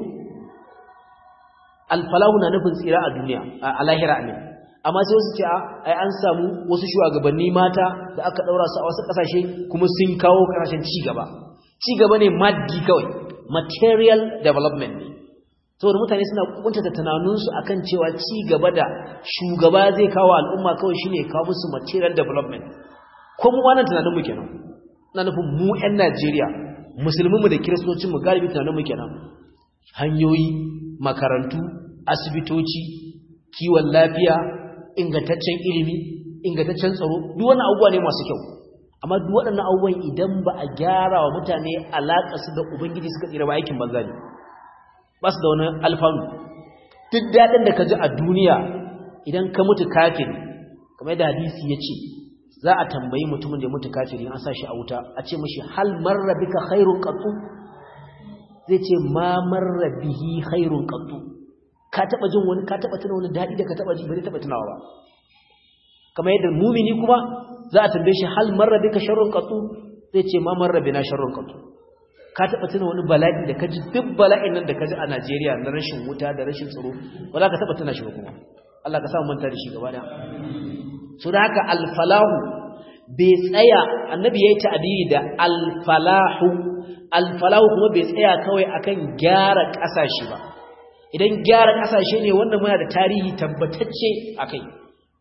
alfalahu na nufin tsira a duniya a lahira ne amma sai wasu ce ai an samu wasu shugabanni mata da aka daura su a wasu kasashe kuma sun kawo kasashen ci gaba ci gaba ne maddi kawai material development ne saboda mutane suna kuntata tunaninsu akan cewa ci gaba da shugaba zai kawo al'umma kawai shine kawo musu material development ko mu wannan tunanin mu kenan ina nufin mu ƴan Najeriya musulminmu da kiristocinmu galibi tunanin mu kenan hanyoyi makarantu asibitoci kiwon lafiya ingantaccen ilimi ingantaccen tsaro duk wannan abubuwa ne masu kyau amma duk waɗannan abubuwan idan ba a gyara wa mutane alaƙa su da ubangiji suka tsira ba aikin banza ne ba su da wani alfanu duk daɗin da ka ji a duniya idan ka mutu kafin kamar yadda hadisi ya ce za a tambayi mutumin da ya mutu kafiri an sa shi a wuta a ce mashi hal marra bika khairun qattu zai ce ma marra bihi khairun qattu ka taba jin wani ka taba tuna wani dadi da ka taba ji bai taba tunawa ba kamar yadda mumini kuma za a tambaye shi hal marra bika sharrun qattu zai ce ma marra bina sharrun qattu ka taba tuna wani bala'i da ka ji duk bala'in nan da ka ji a Najeriya na rashin wuta da rashin tsaro ba za ka taba tuna shi ba kuma Allah ka sa mu manta da shi gaba da so da haka alfalahu bai tsaya annabi yayi ta'abiri da alfalahu alfalahu kuma bai tsaya kawai akan gyara kasashe ba idan gyara kasashe ne wanda muna da tarihi tabbatacce akai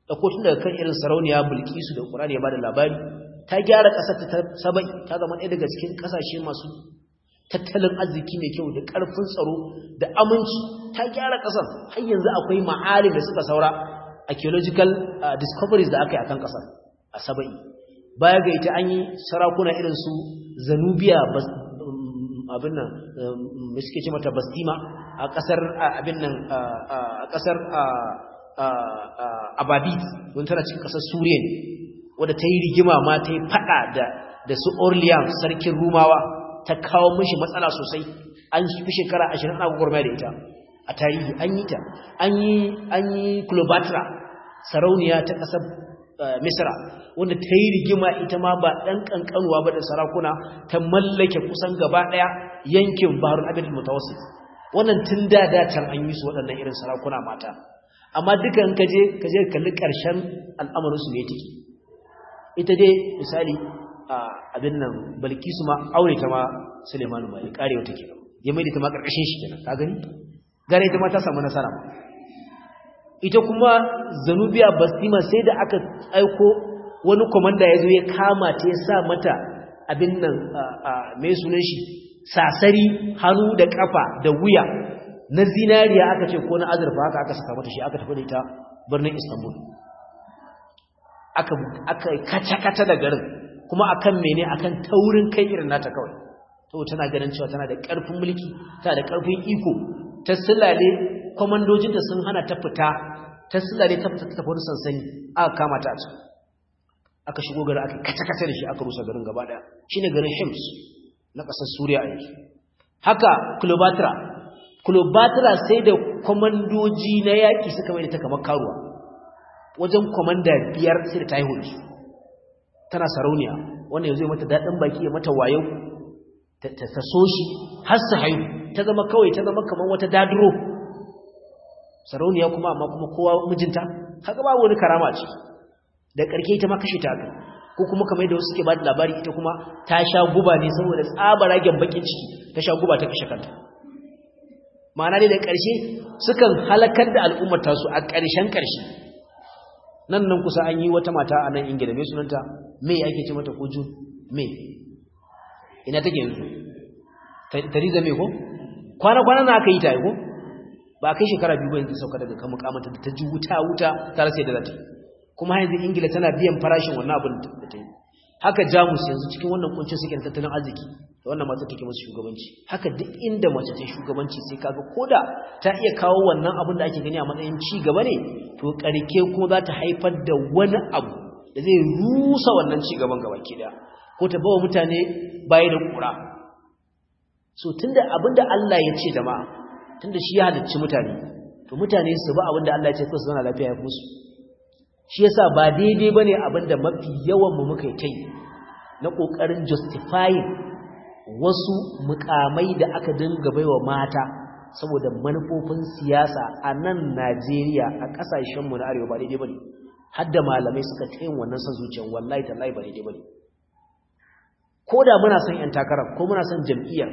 da kotun daga kan irin sarauniya bilkisu da ƙurani ya ba da labari ta gyara ƙasar ta saba'i ta zama ɗaya daga cikin ƙasashe masu tattalin arziki mai kyau da ƙarfin tsaro da aminci ta gyara ƙasar har yanzu akwai ma'alim da suka saura archaeological discoveries da aka yi a kan ƙasar a saba'i baya ga ita an yi sarakuna irin su zanubiya abin nan mai suke ce mata bastima a ƙasar abin nan a ƙasar ababit don tana cikin ƙasar suriya ne wadda ta yi rigima ma ta yi faɗa da su orleans sarkin rumawa ta kawo mishi matsala sosai an fi shekara ashirin ana gwagwarmaya da ita a tarihi an yi ta an yi cleopatra sarauniya ta ƙasar misra wanda ta yi rigima ita ma ba ɗan ƙanƙanuwa ba da sarakuna ta mallake kusan gaba ɗaya yankin baharun abin mutawassit wannan tun da da can an yi su waɗannan irin sarakuna mata amma duka in kaje kaje kalli ƙarshen al'amarin su ne take ita dai misali abin nan balkisu ma aure ta ma suleiman ma ya karewa take ya mai da ta ma ƙarƙashin shi kenan ka gani gare ita ma ta samu nasara ma ita kuma zanubiya bastima sai da aka aiko wani komanda ya zo ya kama ta ya sa mata abin nan mai sunan shi sasari hannu da kafa da wuya na zinariya aka ce ko na azurfa haka aka saka mata shi aka tafi da ita birnin istanbul aka aka kaca-kaca da garin kuma akan mene akan taurin kai irin nata kawai to tana ganin cewa tana da ƙarfin mulki tana da ƙarfin iko ta silale komandojinta sun hana ta fita ta silale ta fita ta wani sansani aka kama ta a can aka shigo garin aka kace-kace da shi aka rusa garin gaba daya shine garin Hims na ƙasar Suriya a yanzu haka Cleopatra Cleopatra sai da komandoji na yaƙi suka mai da ta kamar karuwa wajen komanda biyar sai da ta haihu su tana sarauniya wanda yanzu ya mata daɗin baki ya mata wayo ta so shi har su haihu ta zama kawai ta zama kamar wata daduro sarauniya kuma amma kuma kowa mijinta haka babu wani karama ce da ƙarke ita ma kashe ta aka ko kuma kamar yadda wasu suke ba da labari ita kuma ta sha guba ne saboda tsabaragen bakin ciki ta sha guba ta kashe kanta ma'ana dai da ƙarshe sukan halakar da al'ummar tasu a ƙarshen ƙarshe nan nan kusa an yi wata mata a nan ingila mai sunanta mai ake ce mata ko jun mai ina take yanzu tariza mai ko kwana-kwana na aka yi ta ko ba kai shekara biyu ba yanzu sauka daga kan mukamanta da ta ji wuta wuta ta rasa yadda za ta yi kuma yanzu ingila tana biyan farashin wannan abin da ta yi haka jamus yanzu cikin wannan kuncin suke da tattalin arziki da wannan mata take masu shugabanci haka duk inda mace ta shugabanci sai kaga koda ta iya kawo wannan abin da ake gani a matsayin ci gaba ne to karke kuma za ta haifar da wani abu da zai rusa wannan ci gaban gaba ke da ko ta bawa mutane baya da kura so tunda abinda Allah ya ce jama'a tunda shi ya halicci mutane to mutane su ba abinda Allah ya ce su zauna lafiya ya fusu shi yasa ba daidai bane abinda mafi yawan mu muka yi na kokarin justifying wasu mukamai da aka dinga baiwa mata saboda manufofin siyasa a nan Najeriya a kasashen mu na arewa ba daidai bane har da malamai suka tayin wannan san zuciyar wallahi tallahi ba daidai bane ko da muna son yan takara ko muna son jam'iyyar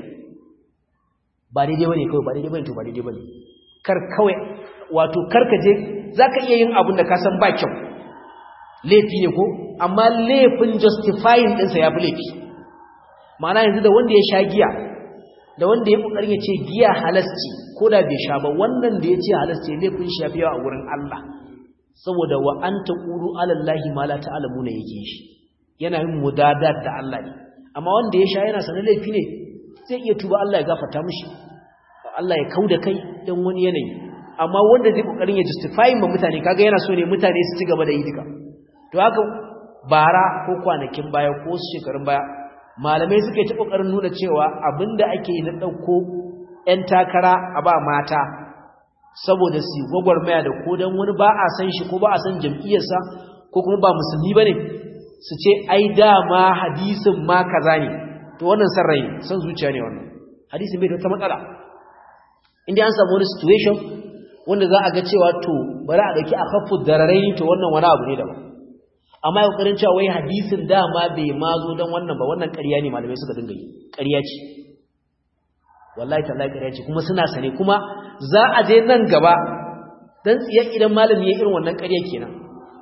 ba daidai bane kawai ba daidai bane to ba daidai bane kar kawai wato karka je zaka iya yin abin da ka san ba kyau laifi ne ko amma laifin justifying din sa yafi laifi ma'ana yanzu da wanda ya sha giya da wanda ya kokarin ya ce giya halasci ko da bai sha ba wannan da ya ce halasci laifin shi yafi yawa a wurin Allah saboda wa anta qulu ala llahi ma la ta'lamuna yake shi yana yin mudadat da Allah ne amma wanda ya sha yana sanar laifi ne zai iya tuba Allah ya gafarta mishi Allah ya kauda kai dan wani yanayi amma wanda zai kokarin ya justify ma mutane kaga yana so ne mutane su ci gaba da yi duka to haka bara ko kwanakin baya ko shekarun baya malamai suka yi ta kokarin nuna cewa abinda ake yi na dauko ƴan takara a ba mata saboda su gwagwarmaya da ko dan wani ba a san shi ko ba a san jam'iyyarsa ko kuma ba musulmi bane su ce ai dama hadisin ma kaza ne to wannan san rai san zuciya ne wannan hadisin bai da wata matsala inda an samu wani situation wanda za a ga cewa to bari a dauki akaffu dararai to wannan wani abu ne daban amma ya kokarin cewa wai hadisin dama bai ma zo dan wannan ba wannan ƙarya ne malamai suka dinga yi ƙarya ce wallahi tallahi ƙarya ce kuma suna sane kuma za a je nan gaba dan tsiya idan malami ya irin wannan ƙarya kenan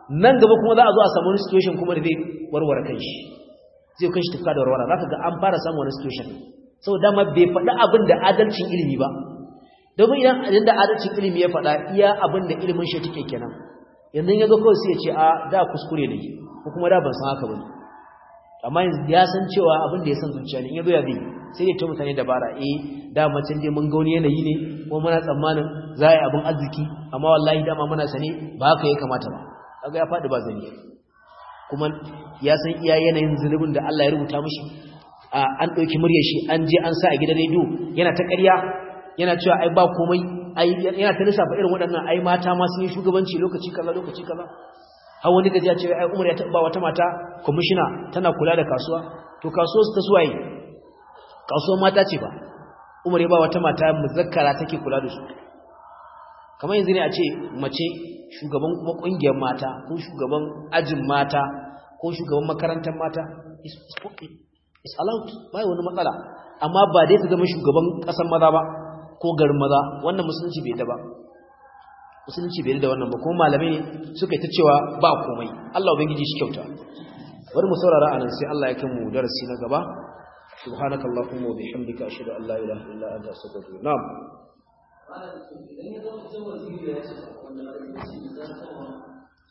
nan gaba kuma za a zo a samu wani situation kuma da zai warware kanshi zai kanshi tufka da warware zaka ga an fara samun wani situation sau dama bai faɗi abin da adalcin ilimi ba domin idan idan da adalcin ilimi ya faɗa iya abin da ilimin shi take kenan yanzu ya zo kawai sai ya ce a da kuskure ne ko kuma da ban san haka ba amma yanzu ya san cewa abin da ya san zuciya ne in ya zo ya bi sai ya ce mutane dabara eh da macen dai mun ga wani yanayi ne ko muna tsammanin za a yi abin arziki amma wallahi dama muna sane ba haka ya kamata ba kaga ya faɗi ba zani kuma ya san iya yanayin zunubin da Allah ya rubuta mishi an ɗauki muryar shi an je an sa a gidan rediyo yana ta ƙarya yana cewa ai ba komai ai yana ta lissafa irin waɗannan ai mata ma sun yi shugabanci lokaci kaza lokaci kaza har wani gaji ya ce ai Umar ya taɓa wata mata kwamishina tana kula da kasuwa to kasuwar ta suwaye kasuwar mata ce ba Umar ya ba wata mata muzakkara take kula da su kamar yanzu ne a ce mace shugaban kuma kungiyar mata ko shugaban ajin mata ko shugaban makarantar mata is allowed bai wani matsala amma ba dai ta zama shugaban kasan maza ba ko garin maza wannan musulunci bai da ba musulunci bai da wannan ba kuma malamai ne suka yi ta cewa ba komai Allah ubangiji shi kyauta bari mu saurara anan sai Allah ya kai mu darasi na gaba subhanakallahumma wa bihamdika ashhadu an la ilaha illa anta astaghfiruka wa atubu ilaik na'am